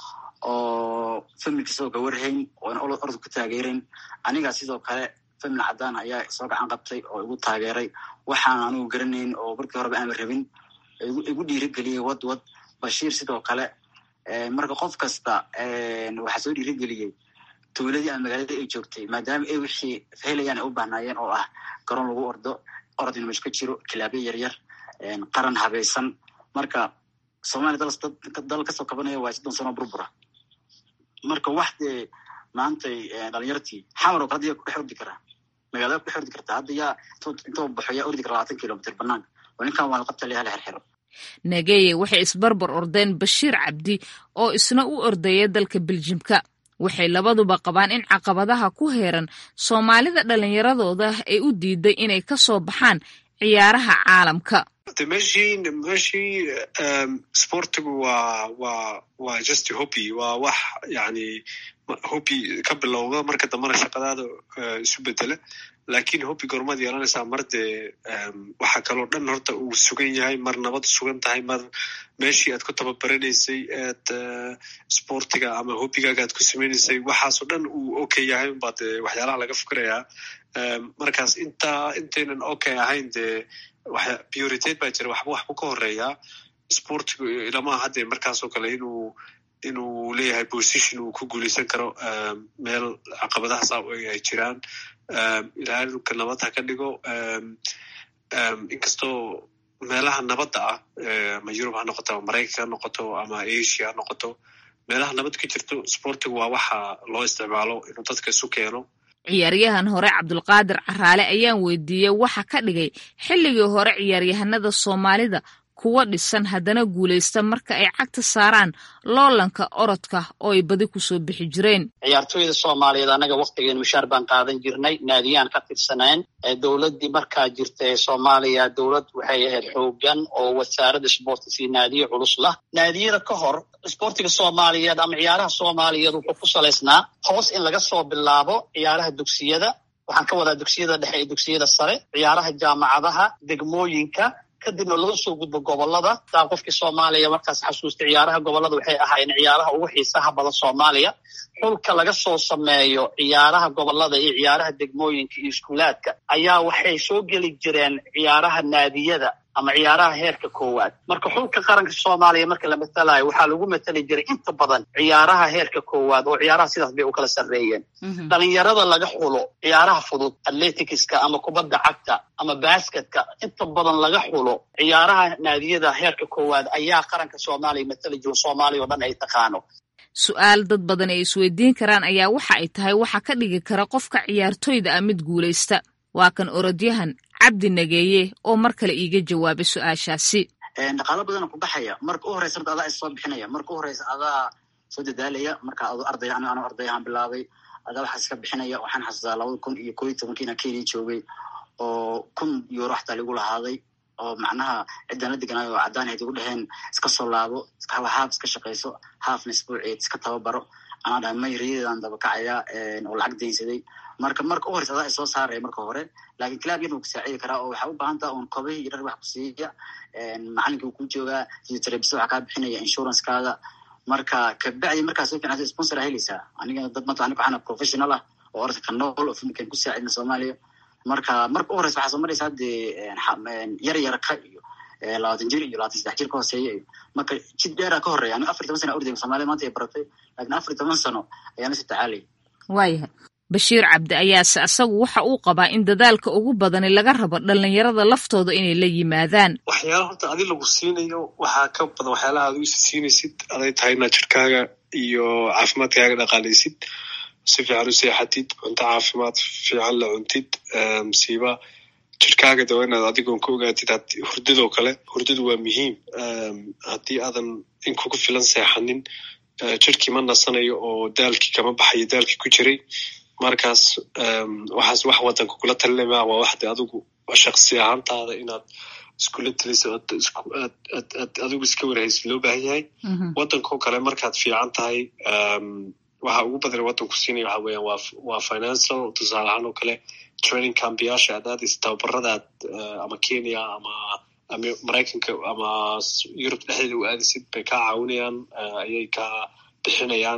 oo familkiisa oo ka warhayn oona orod ku taageerayn aniga sidoo kale famil cadaan ayaa soo gacan qabtay oo igu taageeray waxaan anigu garanayn oo markii horeba aanba rabin igu dhiirigeliyey wad wad bashiir sidoo kale marka qof kasta waxaa soo dhiirigeliyey tuuladii ama magaaladii ay joogtay maadaama ay wixii helayaan ay u bahnaayeen oo ah garoon lagu ordo orod inu mesh ka jiro kilaabyo yaryar qaran habaysan marka somalia dal kasoo kabanaya waa soddon sano burbura marka wax dee maantay dhalinyartii xamar oo kale hadda yaa kudhex ordi karaa magaalada kudhex ordi kartaa hadda yaa intoo baxo yaa ordi kara labaatan kilomitr banaanka oo ninkan waa la qabta lehala xerxero nageye waxay isbarbar ordeen bashiir cabdi oo isna u ordaya dalka beljimka waxay labaduba qabaan in caqabadaha ku heeran soomaalida dhallinyaradooda ay u diiday inay ka soo baxaan ciyaaraha caalamka meshii meshii sportigu waa waa waa just hobby waa wax yani hobby ka bilowda marka dambana shaqadaada isu bedela lakin hobby gormaad yeelanaysaa mar dee waxaa kaloo dhan horta uu sugan yahay mar nabad sugan tahay mar meeshii aad ku tababaraneysay aad sportiga ama hobbigaaga aad ku sameyneysay waxaasoo dhan uu okay yahay unbaa dee waxyaalaha laga fikirayaa markaas intaa intaynan okay ahayn dee prioritate baa jira waxba waxbu ka horeeyaa sportigu ilamaha hadde markaasoo kale inuu inuu leeyahay position uu ku guuleysan karo meel caqabadahaas ay jiraan ilaalinka nabad ha ka dhigo inkastoo meelaha nabadda ah ama yurub ha noqoto ama maraykanka ha noqoto ama asia ha noqoto meelaha nabad ka jirto sportigu waa waxa loo isticmaalo inuu dadka isu keeno ciyaaryahan hore cabdulqaadir caraale ayaan weydiiyey waxa ka dhigay xilligii hore ciyaaryahanada soomaalida kuwa dhisan haddana guulaysta marka ay cagta saaraan loolanka orodka oo ay badi kusoo bixi jireen ciyaartooyda soomaaliyeed annaga waktigeen mushaar baan qaadan jirnay naadiyaan ka tirsaneen dowladdii markaa jirta ee soomaaliya dowlad waxay ahayd xoogan oo wasaaradda isboortis iyo naadiye culus lah naadiyada ka hor isboortiga soomaaliyeed ama ciyaaraha soomaaliyeed wuxuu ku salaysnaa hoos in laga soo bilaabo ciyaaraha dugsiyada waxaan ka wadaa dugsiyada dhexe iyo dugsiyada sare ciyaaraha jaamacadaha degmooyinka kadibna loo soo gudbo gobolada taa qofkii soomaaliya markaas xasuusta ciyaaraha gobolada waxay ahaayeen ciyaaraha ugu xiisaha badan soomaaliya xulka laga soo sameeyo ciyaaraha gobolada iyo ciyaaraha degmooyinka iyo iskuulaadka ayaa waxay soo geli jireen ciyaaraha naadiyada ama ciyaaraha heerka koowaad marka xulka qaranka soomaaliya marka la matalayo waxaa lagu matali jiray inta badan ciyaaraha heerka koowaad oo ciyaaraha sidaas bay u kala sarreeyeen dhalinyarada laga xulo ciyaaraha fudud atleticska ama kubadda cagta ama basketka inta badan laga xulo ciyaaraha naadiyada heerka koowaad ayaa qaranka soomaaliya matali jiro soomaaliya oo dhan ay taqaano su-aal dad badan ay isweydiin karaan ayaa waxa ay tahay waxa ka dhigi kara qofka ciyaartoyda ah mid guulaysta waa kan orodyahan cabdi nageeye oo mar kale iiga jawaabay su-aashaasi dhaqaalo badana ku baxaya marka u horeysa horta adaa issoo bixinaya marka u horeysa adaa soo dadaalaya marka adu arday anigo anu arday ahaan bilaabay adaa waxaa iska bixinaya waxaan xasuustaa labada kun iyo koo iyo tobankiina kenya joogay oo kun euro xataa lagu lahaaday oo macnaha ciddaan la deganaayo oo caddaan hayd igu dheheen iska soo laabo haaf iska shaqayso haafna isbuuceed iska tababaro anaa dhahay may riyadeedaan dabakacaya oo lacag daynsaday marka marka u horeysa adaa isoo saaraya marka hore lakin clab yar wuu kusaacidi karaa oo waxaa u baahan taha un kobihii iyo dhar wax ku siiya macalinka wuu ku joogaa physiotherapist waxaa kaa bixinaya insurancekaaga marka kabacdi markaa soo fiicnaato sponsor aa helaysaa aniga dad mata aniga waxaana professional ah oo orodka ka nool oo filmkan ku saacidna soomaaliya marka marka u horeysa waxaa soo maraysaa dee yar yarka iyo labaatan jir iyo labaatan saddex jir ka hooseeya iyo marka jid dheeraa ka horeya aniga afar toban sana ordaya somaaliya maanta ay baratay lakin afar toban sano ayaa nasi tacaalaya waayahay bashiir cabdi ayaase asagu waxa uu qabaa in dadaalka ugu badani laga rabo dhalinyarada laftooda inay la yimaadaan waxyaala horta adi lagu siinayo waxaa ka badan waxyaalaha ad uisa siinaysid aday tahay inaad jirkaaga iyo caafimaadkaaga dhaqaalaysid si fiican u seexatid cunto caafimaad fiican la cuntid msiiba jirkaaga dawa inaad adigoon ka ogaatid hurdadoo kale hurdadu waa muhiim haddii aadan in kugu filan seexanin jirkii ma nasanayo oo daalkii kama baxayo daalkii ku jiray markaas waxaas wax wadanka kula talinama waa waxde adigu shaksi ahaantaada inaad iskula taliso aad adigu iska warhaysid loo baahan yahay wadankao kale markaad fiican tahay waxa ugu badan wadanku siinaya waxa weeyaan waa waa financial tusaale ahaan oo kale training cambiyaasha aad aadaysa tababaradaad ama kenya ama ama maraykanka ama yurub dhexdeeda u aadaysid bay kaa caawinayaan ayay kaa bixinayaan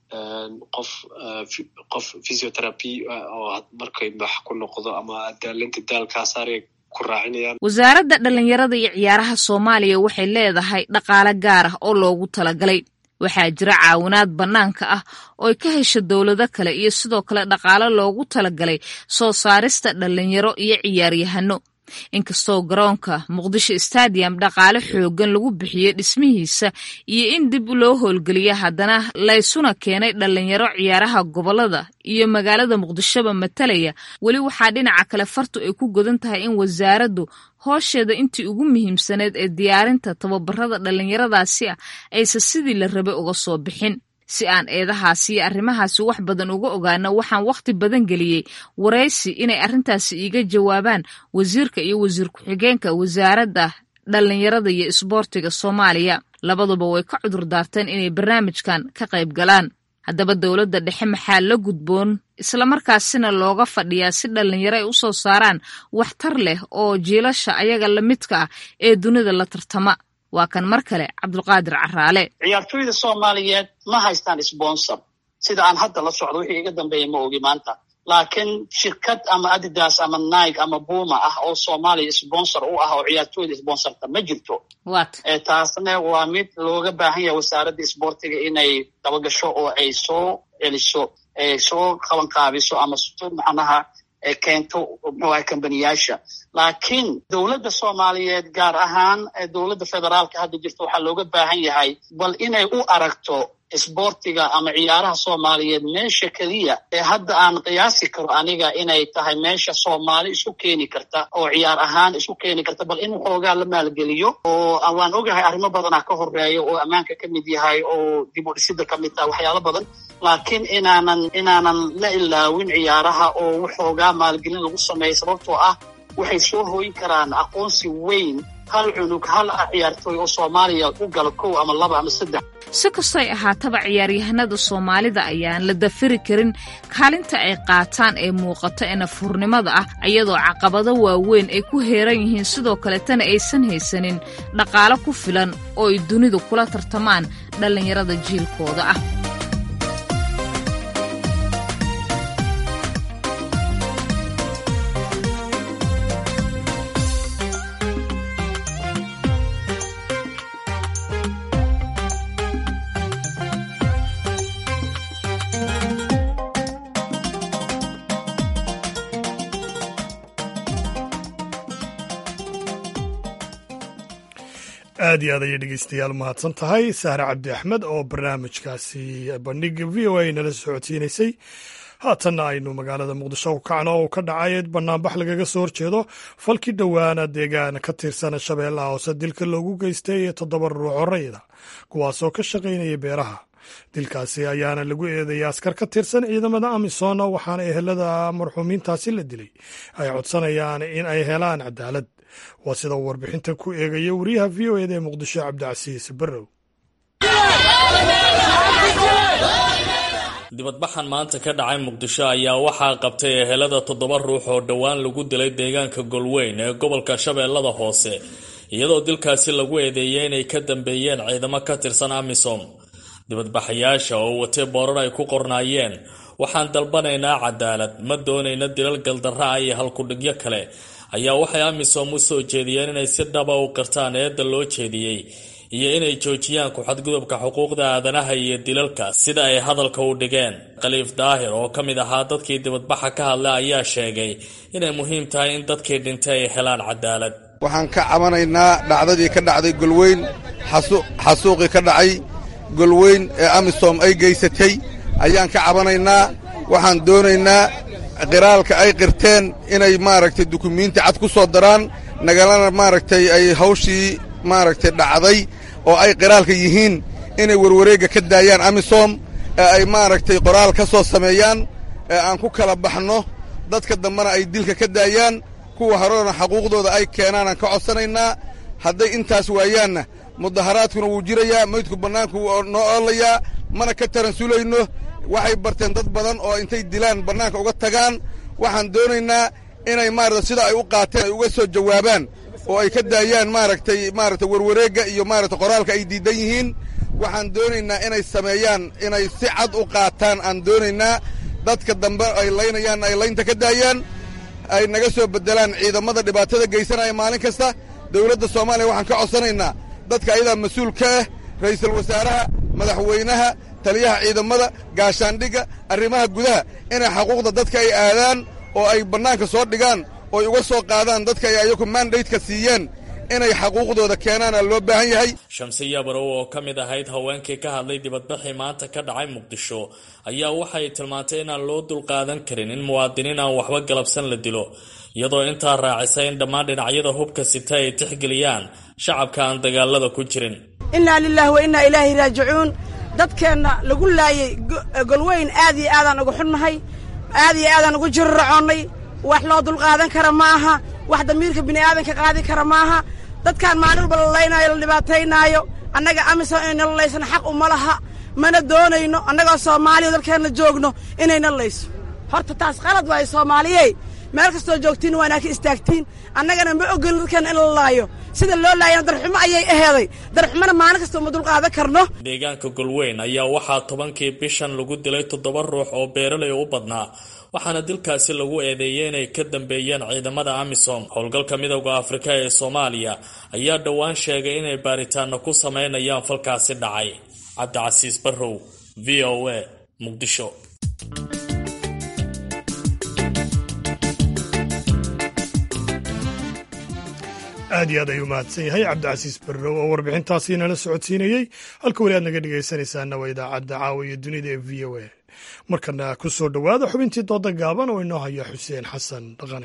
qof qof physiotherapy oo markay max ku noqdo ama daalinta daalkaa saaraya ku raacinayaan wasaaradda dhalinyarada iyo ciyaaraha soomaaliya waxay leedahay dhaqaale gaar ah oo loogu talagalay waxaa jira caawinaad bannaanka ah oo ay ka hesho dowlado kale iyo sidoo kale dhaqaale loogu talagalay soo saarista dhalinyaro iyo ciyaaryahano inkastoo garoonka muqdisho stadium dhaqaale xooggan lagu bixiyey dhismihiisa iyo in dib loo howlgeliya haddana laysuna keenay dhalinyaro ciyaaraha gobolada iyo magaalada muqdishoba matalaya weli waxaa dhinaca kale fartu ay ku godan tahay in wasaaraddu hoosheeda intii ugu muhiimsaneed ee diyaarinta tababarada dhalinyaradaasi ah aysan sidii la rabay uga soo bixin si aan eedahaasi iyo arrimahaasi wax badan uga ogaano waxaan wakhti badan geliyey waraysi inay arrintaasi iiga jawaabaan wasiirka iyo wasiir ku-xigeenka wasaaradda dhalinyarada iyo isboortiga soomaaliya labaduba way ka cudur daarteen inay barnaamijkan ka qayb galaan haddaba dowladda dhexe maxaa la gudboon islamarkaasina looga fadhiyaa si dhalinyaro ay u soo saaraan waxtar leh oo jiilasha ayaga lamidka ah ee dunida la tartama waa kan mar kale cabdulqaadir caraale ciyaartooyda soomaaliyeed ma haystaan sponsor sida aan hadda la socdo wixii iga dambeeya ma ogi maanta laakiin shirkad ama adidas ama nike ama buma ah oo soomaaliya sponsor u ah oo ciyaartooyda sponsorta ma jirto taasna waa mid looga baahan yahay wasaaradda isboortiga inay dabagasho oo ay soo celiso soo qabanqaabiso ama soo macnaha keento muxuaha kambaniyaasha laakiin dowladda soomaaliyeed gaar ahaan dowladda federaalka hadda jirta waxaa looga baahan yahay bal inay u aragto isboortiga ama ciyaaraha soomaaliyeed meesha keliya ee hadda aan qiyaasi karo aniga inay tahay meesha soomaali isu keeni karta oo ciyaar ahaan isu keeni karta bal in xoogaa la maalgeliyo oo waan ogahay arrimo badanaa ka horeeya oo ammaanka ka mid yahay oo dib u dhisida ka mid tahay waxyaalo badan laakiin inaanan inaanan la ilaawin ciyaaraha oo waxoogaa maalgelin lagu sameeyo sababtoo ah waxay soo hooyin karaan aqoonsi weyn hal cunug hal ciyaartooy oo soomaaliya u gala kow ama laba ama saddex si kastay ahaataba ciyaaryahanada soomaalida ayaan la dafiri karin kaalinta ay qaataan ee muuqata ee nafurnimada ah iyadoo caqabado waaweyn ay ku heeran yihiin sidoo kaletana aysan haysanin dhaqaalo ku filan oo ay dunidu kula tartamaan dhallinyarada jiilkooda ah aad iyo aad ayay dhegeystayaal mahadsan tahay sahre cabdi axmed oo barnaamijkaasi bandhiga v o a nala socodsiinaysay haatanna aynu magaalada muqdisho ku kacno oo ka dhacay banaanbax lagaga soo horjeedo falkii dhowaana deegaan ka tirsan shabeellaha hoose dilka loogu geystay toddoba ruux horeyda kuwaasoo ka shaqaynaya beeraha dilkaasi ayaana lagu eedeeyay askar ka tirsan ciidamada amisom waxaana ehelada marxuumiintaasi la dilay ay codsanayaan in ay helaan cadaalad waa sida uu warbixintan ku eegaya wariyaha v o eda ee muqdisho cabdicasiis barrow dibadbaxan maanta ka dhacay muqdisho ayaa waxaa qabtay ehelada toddoba ruux oo dhowaan lagu dilay deegaanka golweyn ee gobolka shabeellada hoose iyadoo dilkaasi lagu eedeeyay inay ka dambeeyeen ciidamo ka tirsan amisom dibadbaxayaasha oo watay boorar ay ku qornaayeen waxaan dalbanaynaa cadaalad ma doonayna dilal galdarra ah iyo halkudhigyo kale ayaa waxay amisom u soo jeediyeen inay si dhaba u qirtaan eedda loo jeediyey iyo inay joojiyaan ku-xadgudubka xuquuqda aadanaha iyo dilalka sida ay hadalka u dhigeen khaliif daahir oo ka mid ahaa dadkii dibadbaxa ka hadlay ayaa sheegay inay muhiim tahay in dadkii dhintay ay helaan cadaalad waxaan ka cabanaynaa dhacdadii ka dhacday golweyn xasuuqii ka dhacay golweyn ee amisom ay geysatay ayaan ka cabanaynaa waxaan doonaynaa qiraalka ay qirteen inay maaragtay dukumiinti cad ku soo daraan nagalana maaragtay ay hawshii maaragtay dhacday oo ay qiraalka yihiin inay warwareegga ka daayaan amisom ee ay maaragtay qoraal ka soo sameeyaan ee aan ku kala baxno dadka dambena ay dilka ka daayaan kuwa horena xaquuqdooda ay keenaanaan ka codsanaynaa hadday intaas waayaanna mudaharaadkuna wuu jirayaa maydku bannaanku wuu noo oolayaa mana ka taransulayno waxay barteen dad badan oo intay dilaan bannaanka uga tagaan waxaan doonaynaa inay maarata sida ay u qaateen ay uga soo jawaabaan oo ay ka daayaan maaragtay maaragtay warwareegga iyo maaragtay qoraalka ay diidan yihiin waxaan doonaynaa inay sameeyaan inay si cad u qaataan aan doonaynaa dadka dambe ay laynayaanna ay laynta ka daayaan ay naga soo beddelaan ciidamada dhibaatada geysanaya maalin kasta dowladda soomaaliya waxaan ka codsanaynaa dadka ayadaa mas-uul ka ah ra'iisul wasaaraha madaxweynaha taliyaha ciidamada gaashaandhigga arrimaha gudaha inay xaquuqda dadka ay aadaan oo ay bannaanka soo dhigaan oo ay uga soo qaadaan dadka ay ayagu mandaydka siiyeen inay xaquuqdooda keenaana loo baahan yahay shamsiya barow oo ka mid ahayd haweenkii ka hadlay dibadbaxii maanta ka dhacay muqdisho ayaa waxay tilmaantay inaan loo dulqaadan karin in muwaadiniin aan waxba galabsan la dilo iyadoo intaa raacisay in dhammaan dhinacyada hubka sita ay tixgeliyaan shacabka aan dagaalada ku jirin innaa lilaahi wa innaa ilaahi raajicuun dadkeenna lagu laayay golweyn aad iyo aadaan uga xunnahay aad iyo aadaan ugu jiriracoonnay wax loo dulqaadan kara ma aha wax damiirka bini'aadanka qaadi kara ma aha dadkaan maalin walba la laynaayo la dhibaataynaayo annaga amisom inayna laysana xaq uma laha mana doonayno annagoo soomaaliya dalkeenna joogno inayna layso horta taas qalad waayo soomaaliyey meel kastoo joogtiin waanaa ka istaagtiin annagana ma ogolin dadkeenna in la laayo sida loo laayana darxumo ayay aheeday darxumona maalin kasta uma dulqaadan karno deegaanka golweyn ayaa waxaa tobankii bishan lagu dilay toddoba ruux oo beeralay u badnaa waxaana dilkaasi lagu eedeeyey inay ka dambeeyeen ciidamada amisom howlgalka midowda afrika ee soomaaliya ayaa dhowaan sheegay inay baaritaano ku sameynayaan falkaasi dhacay cabdicasiis barrow v o a muqdisho aad aad iyo aad ayuu mahadsan yahay cabdicasiis barrow oo warbixintaasi nala socodsiinayey halka weli aad naga dhegaysanaysaana waa idaacadda caawa iyo dunida ee v o a markana ku soo dhowaada xubintii dooda gaaban oo inoo haya xuseen xasan dhaqane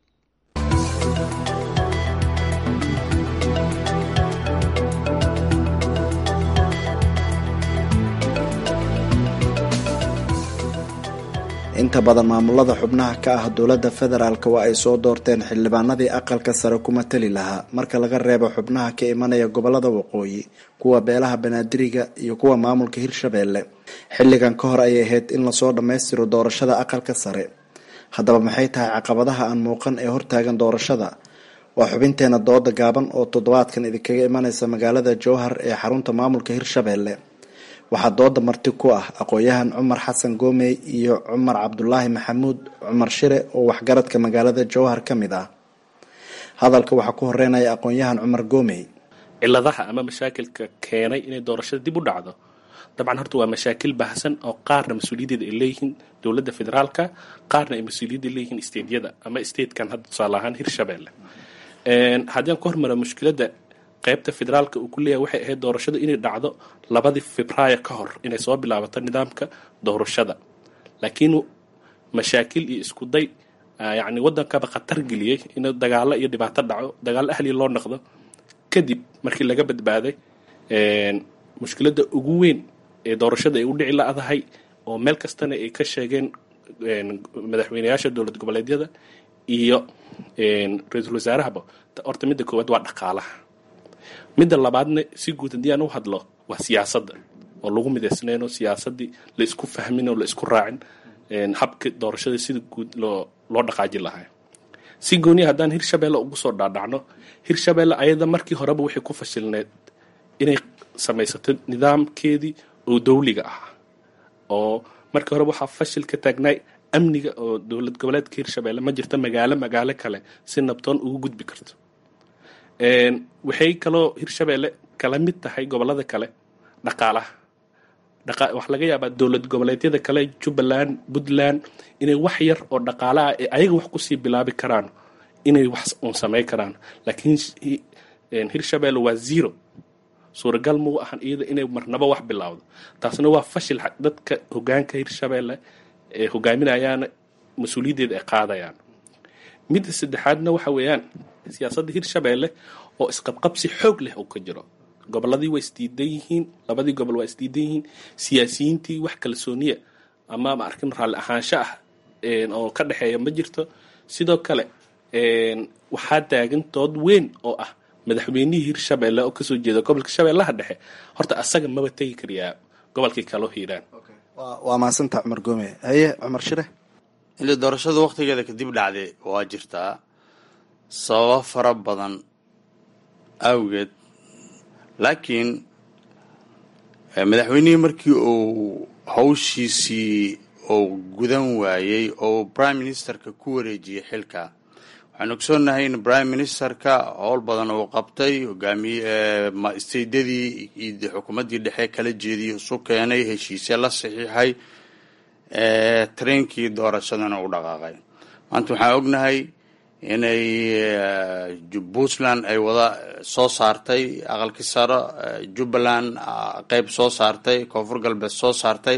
inta badan maamulada xubnaha ka ah dowladda federaalk waa ay soo doorteen xildhibaanadii aqalka sare kuma tali lahaa marka laga reebo xubnaha ka imanaya gobolada waqooyi kuwa beelaha banaadiriga iyo kuwa maamulka hirshabeelle xilligan ka hor ayay ahayd in lasoo dhammaystiro doorashada aqalka sare haddaba maxay tahay caqabadaha aan muuqan ee hortaagan doorashada waa xubinteena dooda gaaban oo toddobaadkan idinkaga imanaysa magaalada jowhar ee xarunta maamulka hirshabeelle waxaa dooda marti ku ah aqoon-yahan cumar xasan goomey iyo cumar cabdulaahi maxamuud cumar shire oo waxgaradka magaalada jowhar ka mid ah hadalka waxaa ku horeynaya aqoon-yahan cumar goomey ciladaha ama mashaakilka keenay inay doorashada dib u dhacdo dabcan horta waa mashaakil baahsan oo qaarna mas-uuliyaddeeda ay leeyihiin dowladda federaalka qaarna ay mas-uuliyadda leeyihiin stateyada ama statekan hadda tusaale ahaan hirshabeelle haddii aan ku hormara mushkiladda qaybta federaalka uu ku leeyahay waxay ahayd doorashada inay dhacdo labadii febraayo ka hor inay soo bilaabato nidaamka doorashada laakiin mashaakil iyo isku day yacni waddankaba khatar geliyey in dagaalo iyo dhibaato dhaco dagaalo ahliya loo noqdo kadib markii laga badbaaday mushkiladda ugu weyn ee doorashada ay u dhici la-dahay oo meel kastana ay ka sheegeen madaxweyneyaasha dowlad goboleedyada iyo ra-iisul wasaarahaba horta midda koowaad waa dhaqaalaha midda labaadna si guud haddii aan u hadlo waa siyaasadda oo lagu midaysnayn oo siyaasaddii la isku fahmin oo la isku raacin habka doorashada sida guud loo loo dhaqaajin lahaa si gooniya haddaan hirshabeelle ugu soo dhaadhacno hirshabeelle ayada markii horeba waxay ku fashilneed inay samaysato nidaamkeedii oo dawliga ah oo markii horeba waxaa fashil ka taagnaay amniga oo dowlad goboleedka hirshabeelle ma jirto magaalo magaalo kale si nabtoon ugu gudbi karto waxay kaloo hirshabeelle kala mid tahay gobolada kale dhaqaalaha waxaa laga yaabaa dowlad goboleedyada kale jubbaland puntland inay wax yar oo dhaqaala ah ee ayaga wax kusii bilaabi karaan inay wax uun samayn karaan laakiin hirshabeelle waa zero suuragal mau ahan iyada inay marnabo wax bilowdo taasna waa fashil dadka hogaanka hirshabeelle ee hogaaminayaana mas-uuliyaddeeda ay qaadayaan midda saddexaadna waxa weeyaan siyaasadda hirshabeelle oo isqabqabsi xoog leh oo ka jiro gobolladii waa isdiidan yihiin labadii gobol waa isdiidan yihiin siyaasiyiintii wax kalsooniya ama ma arkin raalli ahaansho ah oo ka dhexeeya ma jirto sidoo kale waxaa taagan dood weyn oo ah madaxweynihii hirshabeelle oo kasoo jeeda gobolka shabeellaha dhexe horta asaga maba tegi karayaa gobolkii kaloo hiiraan waa mahadsanta cumar goome haye cumar shire ili doorashada waktigeeda kadib dhacday waa jirtaa sababo fara badan awgeed laakiin madaxweynihii markii uu hawshiisii uu gudan waayey oo prime ministerka ku wareejiyey xilka waxaan ogsoonnahay in prime ministerka howl badan uu qabtay hogaamiye staydadii iyo xukuumaddii dhexe kala jeediyey isu keenay heshiisya la saxiixay trainkii doorashadana u dhaqaaqay maanta waxaan ognahay inay puntland ay wada soo saartay aqalkii saro jubbaland qeyb soo saartay koonfur galbeed soo saartay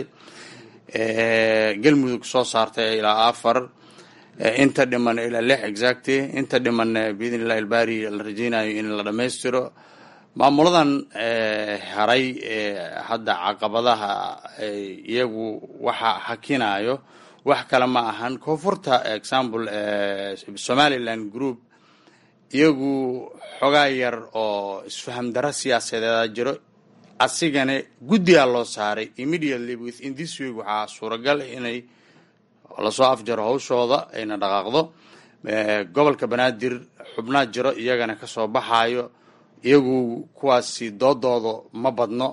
galmudug soo saartay ilaa afar inta dhiman ilaa lix exacty inta dhiman biidn illahi ilbari la rajeynayo in la dhammaystiro maamuladan haray hadda caqabadaha iyagu waxa hakinayo wax kale ma ahan koonfurta example somaliland group iyagu xogaa yar oo isfaham daro siyaasadeeda jiro asigana guddigaa loo saaray immediately within this week waxaa suuragal inay lasoo afjaro hawshooda ayna dhaqaaqdo gobolka banaadir xubnaa jiro iyagana kasoo baxayo iyagu kuwaasi doodooda ma badno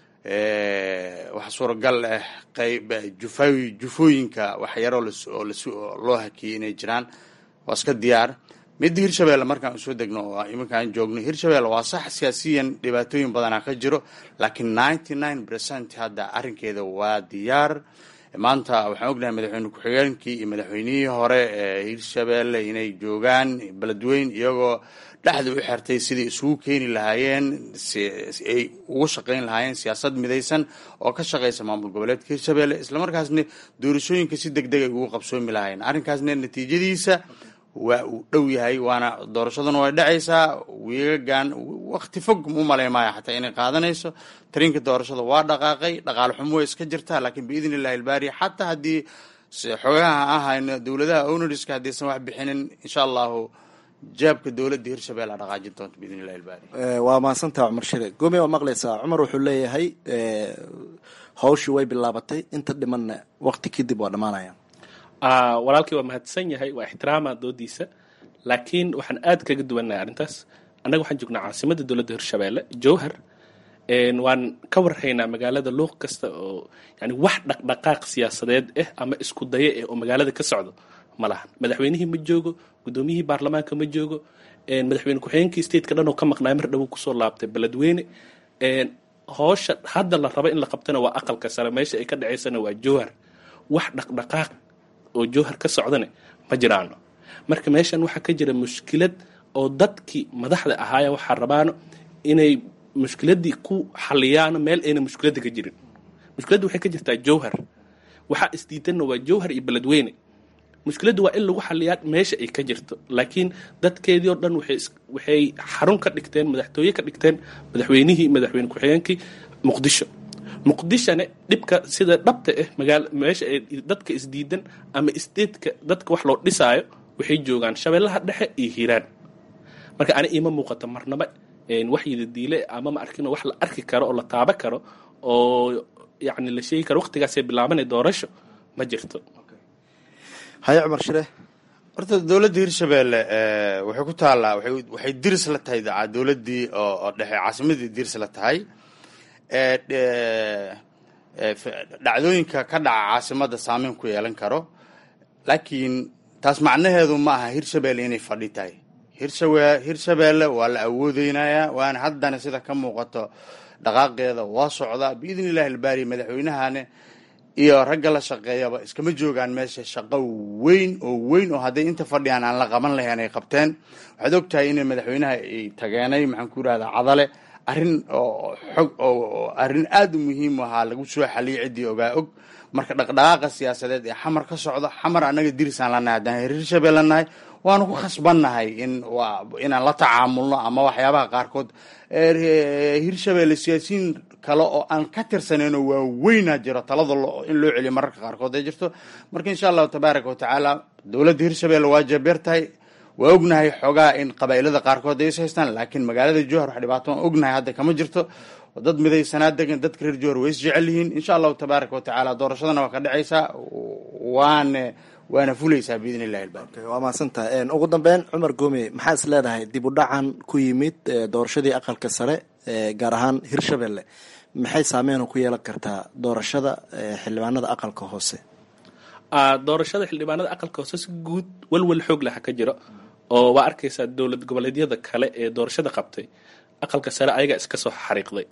waxaa suuragal ah qayb jufa jufooyinka waxyaroo oo loo hakiyey inay jiraan waa iska diyaar midda hirshabeelle markaan usoo degno oo iminkaan joogno hirshabeelle waa sax siyaasiyan dhibaatooyin badanaa ka jiro laakiin ninety nine percent hadda arrinkeeda waa diyaar maanta waxaan ognahay madaxweyne ku-xigeenkii iyo madaxweynihii hore ee hirshabeelle inay joogaan beledweyn iyagoo dhexda u xirtay sidai isugu keeni lahaayeen ay ugu shaqayn lahaayeen siyaasad midaysan oo ka shaqaysa maamul goboleedka hirshabeelle islamarkaasna doorashooyinka si deg deg ay ugu qabsoomi lahaayeen arrinkaasna natiijadiisa waa uu dhow yahay waana doorashaduna way dhacaysaa wiigagan wakti fog u malay maayo xataa inay qaadanayso tariinka doorashada waa dhaqaaqay dhaqaale xumo way iska jirtaa laakiin biidni illahi ilbaari xataa haddii xoogaha ahayn dowladaha ownariska haddaysan wax bixinin insha allahu jaabka dowladda hirshabelle a dhaqaajin doonta biidni illahi ilbaari waa mahadsantaha cumar shire gomi waa maqlaysaa cumar wuxuu leeyahay hawshii way bilaabatay inta dhimanna wakti kadib waa dhammaanaya walaalkii waa mahadsan yahay waa ixtiraama doodiisa laakiin waxaan aad kaga duwannahay arrintaas annaga waxaan joognaa caasimadda dowladda hirshabeelle jowhar waan ka warhaynaa magaalada luuq kasta oo yani wax dhaqdhaqaaq siyaasadeed ah ama isku dayo ah oo magaalada ka socdo ma lahan madaxweynihii ma joogo guddoomiyihii baarlamaanka ma joogo madaxweyne ku-xigeenkii stateka dhan oo ka maqnaay mar dhowo kusoo laabtay beledweyne hoosha hadda la rabo in la qabtana waa aqalka sare meesha ay ka dhaceysana waa jowhar wax dhaqdhaqaaq oo jowhar ka socdane ma jiraano marka meeshan waxaa ka jira mushkilad oo dadkii madaxda ahaaya waxaa rabaano inay mushkiladii ku xaliyaano meel ayna mushkiladda ka jirin mushkiladda waxay ka jirtaa jowhar waxaa isdiidanna waa jowhar iyo beledweyne mushkiladda waa in lagu xaliyaa meesha ay ka jirto laakiin dadkeedii oo dhan waxay xarun ka dhigteen madaxtooye ka dhigteen madaxweynihii madaxweyne ku-xigeenkii muqdisho muqdishone dhibka sida dhabta ah magaal meesha ay dadka isdiidan ama statetka dadka wax loo dhisaayo waxay joogaan shabeellaha dhexe iyo hiiraan marka ani iima muuqato marnaba waxyida diile ama ma arkin wax la arki karo oo la taaba karo oo yani la sheegi karo waqtigaasay bilaabanay doorasho ma jirto haye cumar shire horta dowladda hirshabeelle waxay ku taallaa waxay diris la tahay dowladdii oo dhexe caasimadii diris la tahay dhacdooyinka ka dhaca caasimada saameyn ku yeelan karo laakiin taas macnaheedu ma aha hirshabeelle inay fadhi tahay hirshawe hirshabeelle waa la awoodeynayaa waana haddana sida ka muuqato dhaqaaqeeda waa socdaa biidni illahi ilbaari madaxweynahane iyo ragga la shaqeeyaba iskama joogaan meesha shaqo weyn oo weyn oo hadday inta fadhiyaan aan la qaban lahayn ay qabteen waxaad og tahay in madaxweynaha ay tageenay maxaan ku yidhahdaa cadale arrin oo xog oo arrin aada u muhiim ahaa lagu soo xaliyay ciddii ogaa og marka dhaqdhaqaaqa siyaasadeed ee xamar ka socdo xamar annaga dirisaan lanahay haddaan hirshabelle nahay waanu ku khasbannahay in inaan la tacaamulno ama waxyaabaha qaarkood hirshabelle siyaasiyiin kale oo aan ka tirsanayno waaweynaa jiro talada in loo celiyo mararka qaarkood ay jirto marka insha allahu tabaaraka watacaala dowladda hirshabelle waa jabeer tahay waa ognahay xoogaa in qabaa'ilada qaarkood ay is haystaan laakiin magaalada jowhar wax dhibaato aan ognahay hadda kama jirto dad midaysanaa degan dadka reer jowhar way is jecel yihiin insha allahu tabaaraka watacaala doorashadana waa ka dhacaysaa waana waana fulaysaa biidni illahi ilbaari waa mahadsantahay ugu dambeyn cumar goome maxaa is leedahay dib u dhacan ku yimid doorashadii aqalka sare gaar ahaan hirshabelle maxay saameyn ku yeelan kartaa doorashada xildhibaanada aqalka hoose doorashada xildhibaanada aqalka hoose si guud walwal xoog laha ka jiro oo waa arkaysaa dowlad goboleedyada kale ee doorashada qabtay aqalka sare ayagaa iska soo xariiqday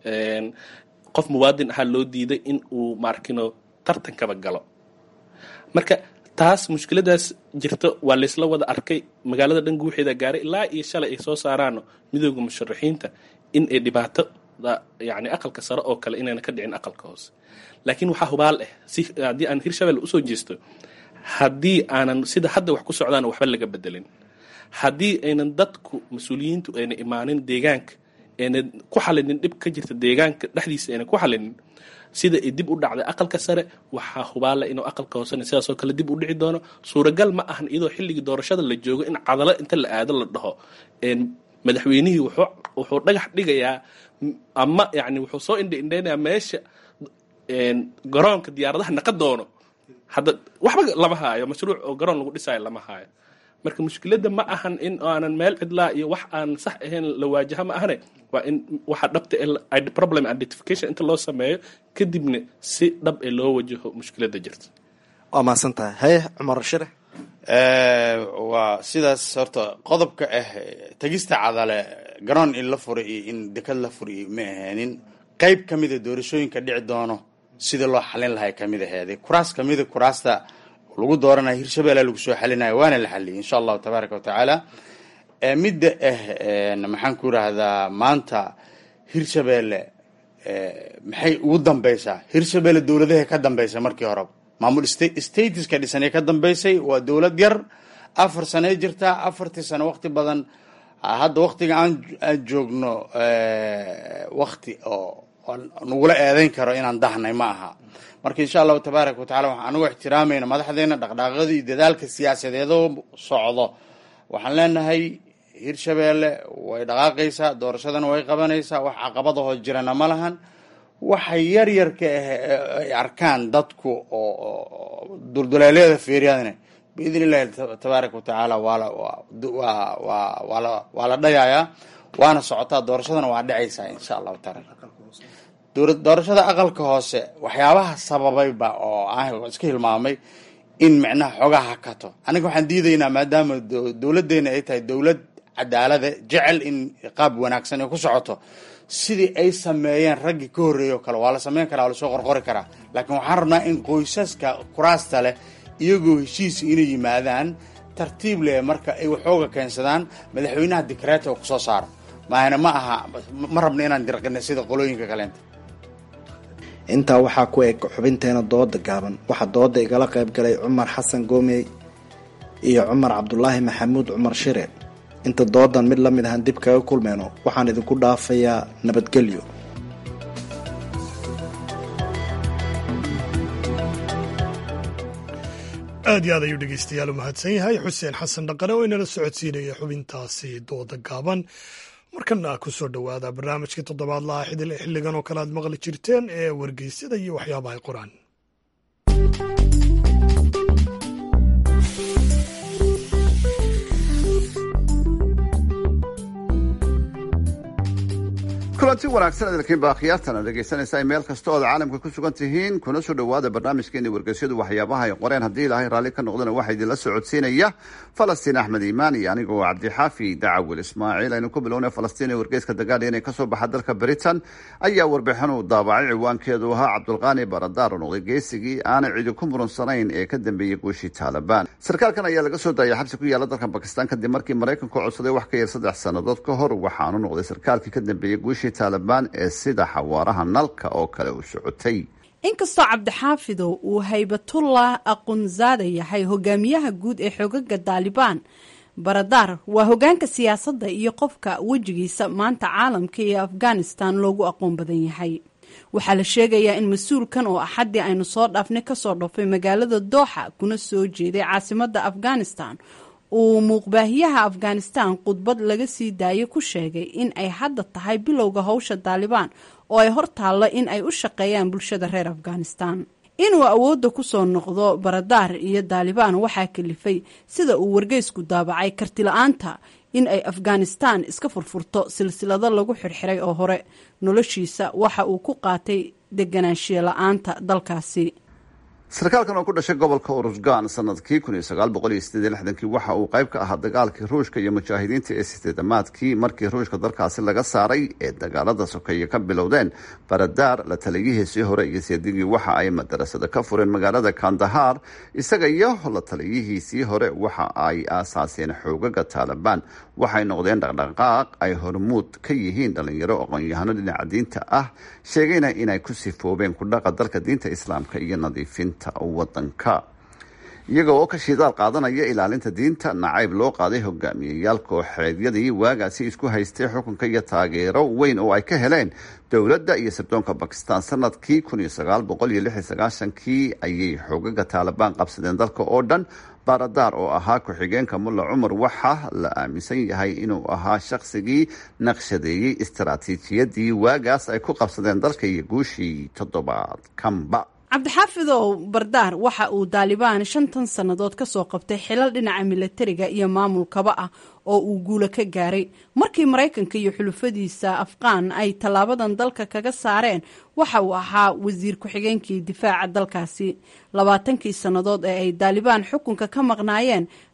qof muwaadin ahaa loo diiday in uu maarkino tartankaba galo marka taas mushkiladaas jirto waa laysla wada arkay magaalada dhan guuxeeda gaaray ilaa iyo shalay ay soo saaraano midooda musharaxiinta in ay dhibaato yani aqalka sare oo kale inayna ka dhicin aqalka hoose laakiin waxaa hubaal ah si haddii aan hirshabelle usoo jeesto haddii aanan sida hadda wax ku socdaan waxba laga bedelin haddii aynan dadku mas-uuliyiintu ayna imaanin deegaanka ayna ku xalinin dhib ka jirta deegaanka dhexdiisa ayna ku xalinin sida ay dib u dhacday aqalka sare waxaa hubaala inuu aqalka hoosena sidaasoo kale dib u dhici doono suuragal ma ahan iyadoo xilligii doorashada la joogo in cadalo inta la aado la dhaho madaxweynihii wuxuu dhagax dhigayaa ama yani wuxuu soo indha indhaynayaa meesha garoonka diyaaradaha naqa doono hadda waxba lama haayo mashruuc oo garoon lagu dhisaayo lama haayo marka mushkiladda ma ahan in aanan meel cidlaa iyo wax aan sax ahayn la waajaha ma ahane waa in waxa dhabta problem identification inta loo sameeyo kadibna si dhab ee loo wajaho mushkiladda jirta waa mahadsan tahay haye cumar shire waa sidaas horta qodobka ah tegista cadale garoon in la furay iyo in dekad la furay ma ahaanin qeyb ka mida doorashooyinka dhici doono sida loo xalin lahay kamid aheeday kuraas kamida kuraasta lagu dooranaya hirshabeelle lagu soo xalinaya waana la xaliyay insha allahu tabaaraka wa tacaala midda ah maxaan ku irahdaa maanta hirshabeelle maxay ugu dambeysaa hirshabeelle dowladahay ka dambeysay markii horeba maamul statuska dhisanay ka dambeysay waa dowlad yar afar sanay jirtaa afartii sano waqti badan hadda waqtiga aan aan joogno waqti oo nagula eedeyn karo inaan dahnay ma aha marka insha allahu tabaaraka watacala waxaan anugu ixtiraamayna madaxdeena dhaqdhaaqyada iyo dadaalka siyaasadeedoo socdo waxaan leenahay hirshabeelle way dhaqaaqaysaa doorashadana way qabanaysaa wax caqabadahoo jirana ma lahan waxay yar yarka ah ay arkaan dadku oo dulduleelyada fiiriyadana biidn illahi tabaaraka watacaala waala waa la dhayayaa waana socotaa doorashadana waa dhacaysaa insha allahu taala doorashada aqalka hoose waxyaabaha sababayba oo aan iska hilmaamay in micnaha xoogaha hakato aniga waxaan diidaynaa maadaama dowladeena ay tahay dowlad cadaalada jecel in qaab wanaagsan ay ku socoto sidii ay sameeyeen raggii ka horreeyay o kale waa la sameyn karaa waa lasoo qorqori karaa laakiin waxaan rabnaa in qoysaska kuraasta leh iyagoo heshiis inay yimaadaan tartiib leh marka ay waxooga keensadaan madaxweynaha dikreeta oo kusoo saaro maahana ma aha ma rabna inaan dirqina sida qolooyinka kaleenta intaa waxaa ku eg xubinteena dooda gaaban waxaa dooda igala qayb galay cumar xasan goomey iyo cumar cabdulaahi maxamuud cumar shire inta doodan mid la mid ahaan dib kaga kulmeyno waxaan idinku dhaafayaa nabadgelyo aad iyo aad ayuu dhegeystayaal u mahadsan yahay xuseen xasan dhaqane oo inala socodsiinaya xubintaasi dooda gaaban markana ku soo dhowaada barnaamijkii toddobaadlaha xilligan oo kale aad maqli jirteen ee wargeysyada iyo waxyaabahay qoraan kulanti wanaagsan adalkiin baa khiyaartana dhegaysanaysaa meel kasta ood caalamka ku sugan tihiin kuna soo dhowaada barnaamijkeeni wargeysyadu waxyaabaha ay qoreen haddii ilaahay raalli ka noqdana waxaa idinla socodsiinaya falastiin axmed iimaan iyo anigoo cabdixaafi dacawil ismaaciil aynu ku bilowna falastiin ee wargeyska dagaadhiyan ee kasoo baxa dalka britain ayaa warbixin uu daabacay ciwaankeedu ahaa cabdulqaani baradaar oo noqday geesigii aanay cidi ku murunsanayn ee ka dambeeyey guushii taalibaan sarkaalkan ayaa laga soo daayay xabsi ku yaala dalka bakistan kadib markii maraykanku codsaday wax ka yar saddex sannadood ka hor waxaanu noqday sarkaalkii ka dambeeyey guushii taalibaan ee sida xawaaraha nalka oo kale u socotay inkastoo cabdixaafidow uu haybatullah aqunzaada yahay hogaamiyaha guud ee xogaga daalibaan baradaar waa hogaanka siyaasadda iyo qofka wejigiisa maanta caalamka iyo afghanistan loogu aqoon badan yahay waxaa la sheegayaa in mas-uulkan oo axaddii aynu soo dhaafnay kasoo dhofay magaalada dooxa kuna soo jeeday caasimadda afghanistan uu muuqbaahiyaha afghanistan khudbad laga sii daayay ku sheegay in ay hadda tahay bilowga howsha daalibaan oo ay hor taallo in ay u shaqeeyaan bulshada reer afghanistan inuu awoodda kusoo noqdo baradaar iyo daalibaan waxaa kalifay sida uu wargeysku daabacay kartila-aanta in ay afghanistan iska furfurto silsilado lagu xirxiray oo hore noloshiisa waxa uu ku qaatay deganaanshiye la-aanta dalkaasi sarkaalkan oo ku dhashay gobolka urusgan sanadkii kun iyo sagaal boqol iyo sideed iyo lixdankii waxa uu qayb ka ahaa dagaalkii ruushka iyo mujaahidiinta ee sideedamaadkii markii ruushka dalkaasi laga saaray ee dagaalada sokeeye ka bilowdeen baradaar la taliyihiisii hore iyo seedigii waxa ay madarasada ka fureen magaalada kandahar isaga iyo la taliyihiisii hore waxa ay aasaaseen xoogaga taalibaan waxay noqdeen dhaqdhaqaaq ay hormuud ka yihiin dhalinyaro aqoon-yahano dhinaca diinta ah sheegayna inay ku sifoobeen kudhaqa dalka diinta islaamka iyo nadiifinta wadanka iyaga oo ka shidaal qaadanaya ilaalinta diinta nacayb loo qaaday hogaamiyeyaal kooxeedyadii waagaasi isku haystay xukunka iyo taageero weyn oo ay ka heleen dowladda iyo sirdoonka bakistan sanadkii kun iyo sagaal boqol iyo lix iyo sagaashankii ayay xoogaga taalibaan qabsadeen dalka oo dhan baradaar oo ahaa ku-xigeenka mulla cumar waxa la aaminsan yahay inuu ahaa shaqsigii naqshadeeyey istaraatiijiyadii waagaas ay ku qabsadeen dalka iyo guushii toddobaadkanba cabdixaafidow bardaar waxa uu daalibaan shantan sannadood kasoo qabtay xilal dhinaca milatariga iyo maamulkaba ah oo uu guulo ka gaaray markii maraykanka iyo xulufadiisa afqaan ay tallaabadan dalka kaga saareen waxa uu ahaa wasiir ku-xigeenkii difaaca dalkaasi labaatankii sannadood ee ay daalibaan xukunka ka maqnaayeen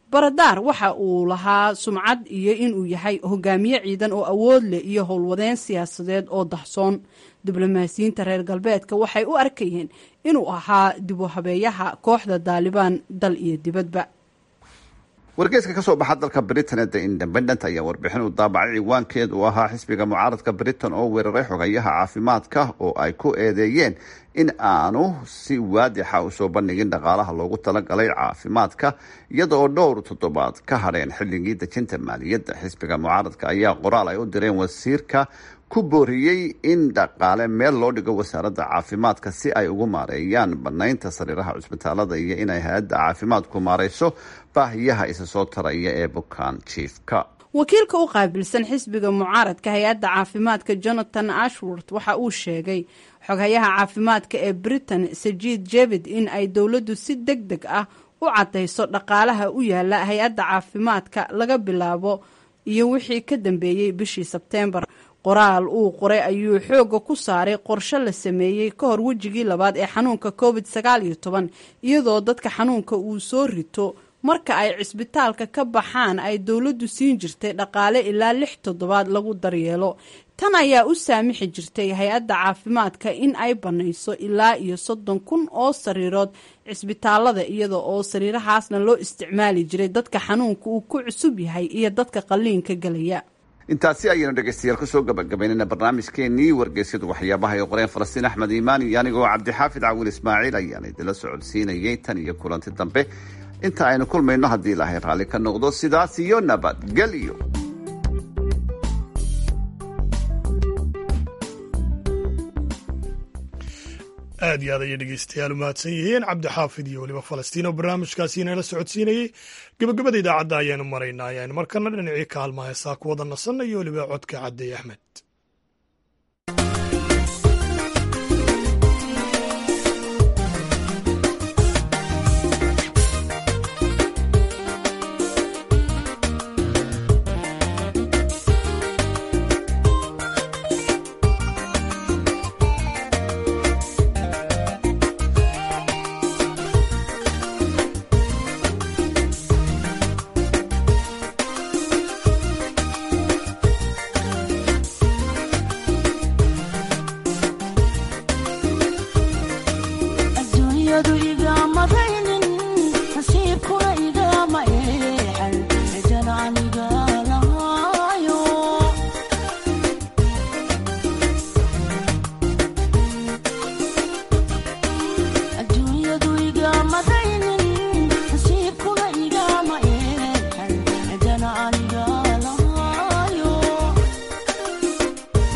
baradaar waxa uu lahaa sumcad iyo inuu yahay hogaamiye ciidan oo awood leh iyo howlwadeen siyaasadeed oo dahsoon diblomaasiyiinta reer galbeedka waxay u arkayeen inuu ahaa dib u habeeyaha kooxda daalibaan dal iyo dibadba wargeyska ka soo baxa dalka britain ee the independent ayaa warbixin uu daabacay ciwaankeed uu ahaa xisbiga mucaaradka britain oo weeraray xogayaha caafimaadka oo ay ku eedeeyeen in aanu si waadixa usoo bandhigin dhaqaalaha loogu talagalay caafimaadka iyada oo dhowr toddobaad ka hadheen xilligii dejinta maaliyadda xisbiga mucaaradka ayaa qoraal ay u direen wasiirka ku booriyey in dhaqaale meel loo dhigo wasaaradda caafimaadka si ay ugu maareeyaan banaynta sariiraha cusbitaalada iyo inay hay-adda caafimaadku maareyso baahiyaha isa soo taraya ee bukaan jiifka wakiilka u qaabilsan xisbiga mucaaradka hay-adda caafimaadka jonathan ashworth waxa uu sheegay xoghayaha caafimaadka ee britain sajiid jevid in ay dowladdu si deg deg ah u caddayso dhaqaalaha u yaala hay-adda caafimaadka laga bilaabo iyo wixii ka dambeeyey bishii sebteembar qoraal uu qoray ayuu xooga ku saaray qorshe la sameeyey ka hor wejigii labaad ee xanuunka covid sagaal iyo toban iyadoo dadka xanuunka uu soo rito marka ay cisbitaalka ka baxaan ay dowladdu siin jirtay dhaqaale ilaa lix toddobaad lagu daryeelo tan ayaa u saamixi jirtay hay-adda caafimaadka in ay banayso ilaa iyo soddon kun oo sariirood cisbitaalada iyada oo sariirahaasna loo isticmaali jiray dadka xanuunka uu ku cusub yahay iyo dadka qalliinka gelaya intaasi ayaynu dhegeystayaal kusoo gabagabaynayna barnaamijkeenii wargeysyadu waxyaabaha ay qoreen falastiin axmed iimaan iyo anigoo cabdixaafid cawil ismaaciil ayaan idinla socodsiinayay tan iyo kulanti dambe inta aynu kulmayno haddii ilaahay raalli ka noqdo sidaas iyo nabadgelyo aad iyo aad ayay dhegeystayaal u mahadsan yihiin cabdixaafid iyo weliba falastiin oo barnaamijkaasi inala socodsiinayey gebagabada idaacadda ayaanu maraynaa ayaanu markana dhinacii kaalma heesaa ku wada nasanna iyo weliba codka caddeey axmed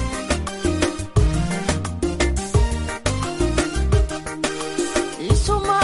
Isuma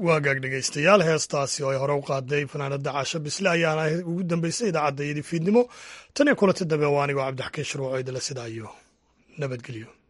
waagaag dhegaystayaal heestaasi oo ay hore u qaaday fanaanada caasho bisle ayaana ugu dambeysay idaacadda iyadii fiidnimo tan iyo kulanta dambe waa anigoo cabdixakiin shuruuco idila sidaa iyo nabadgelyo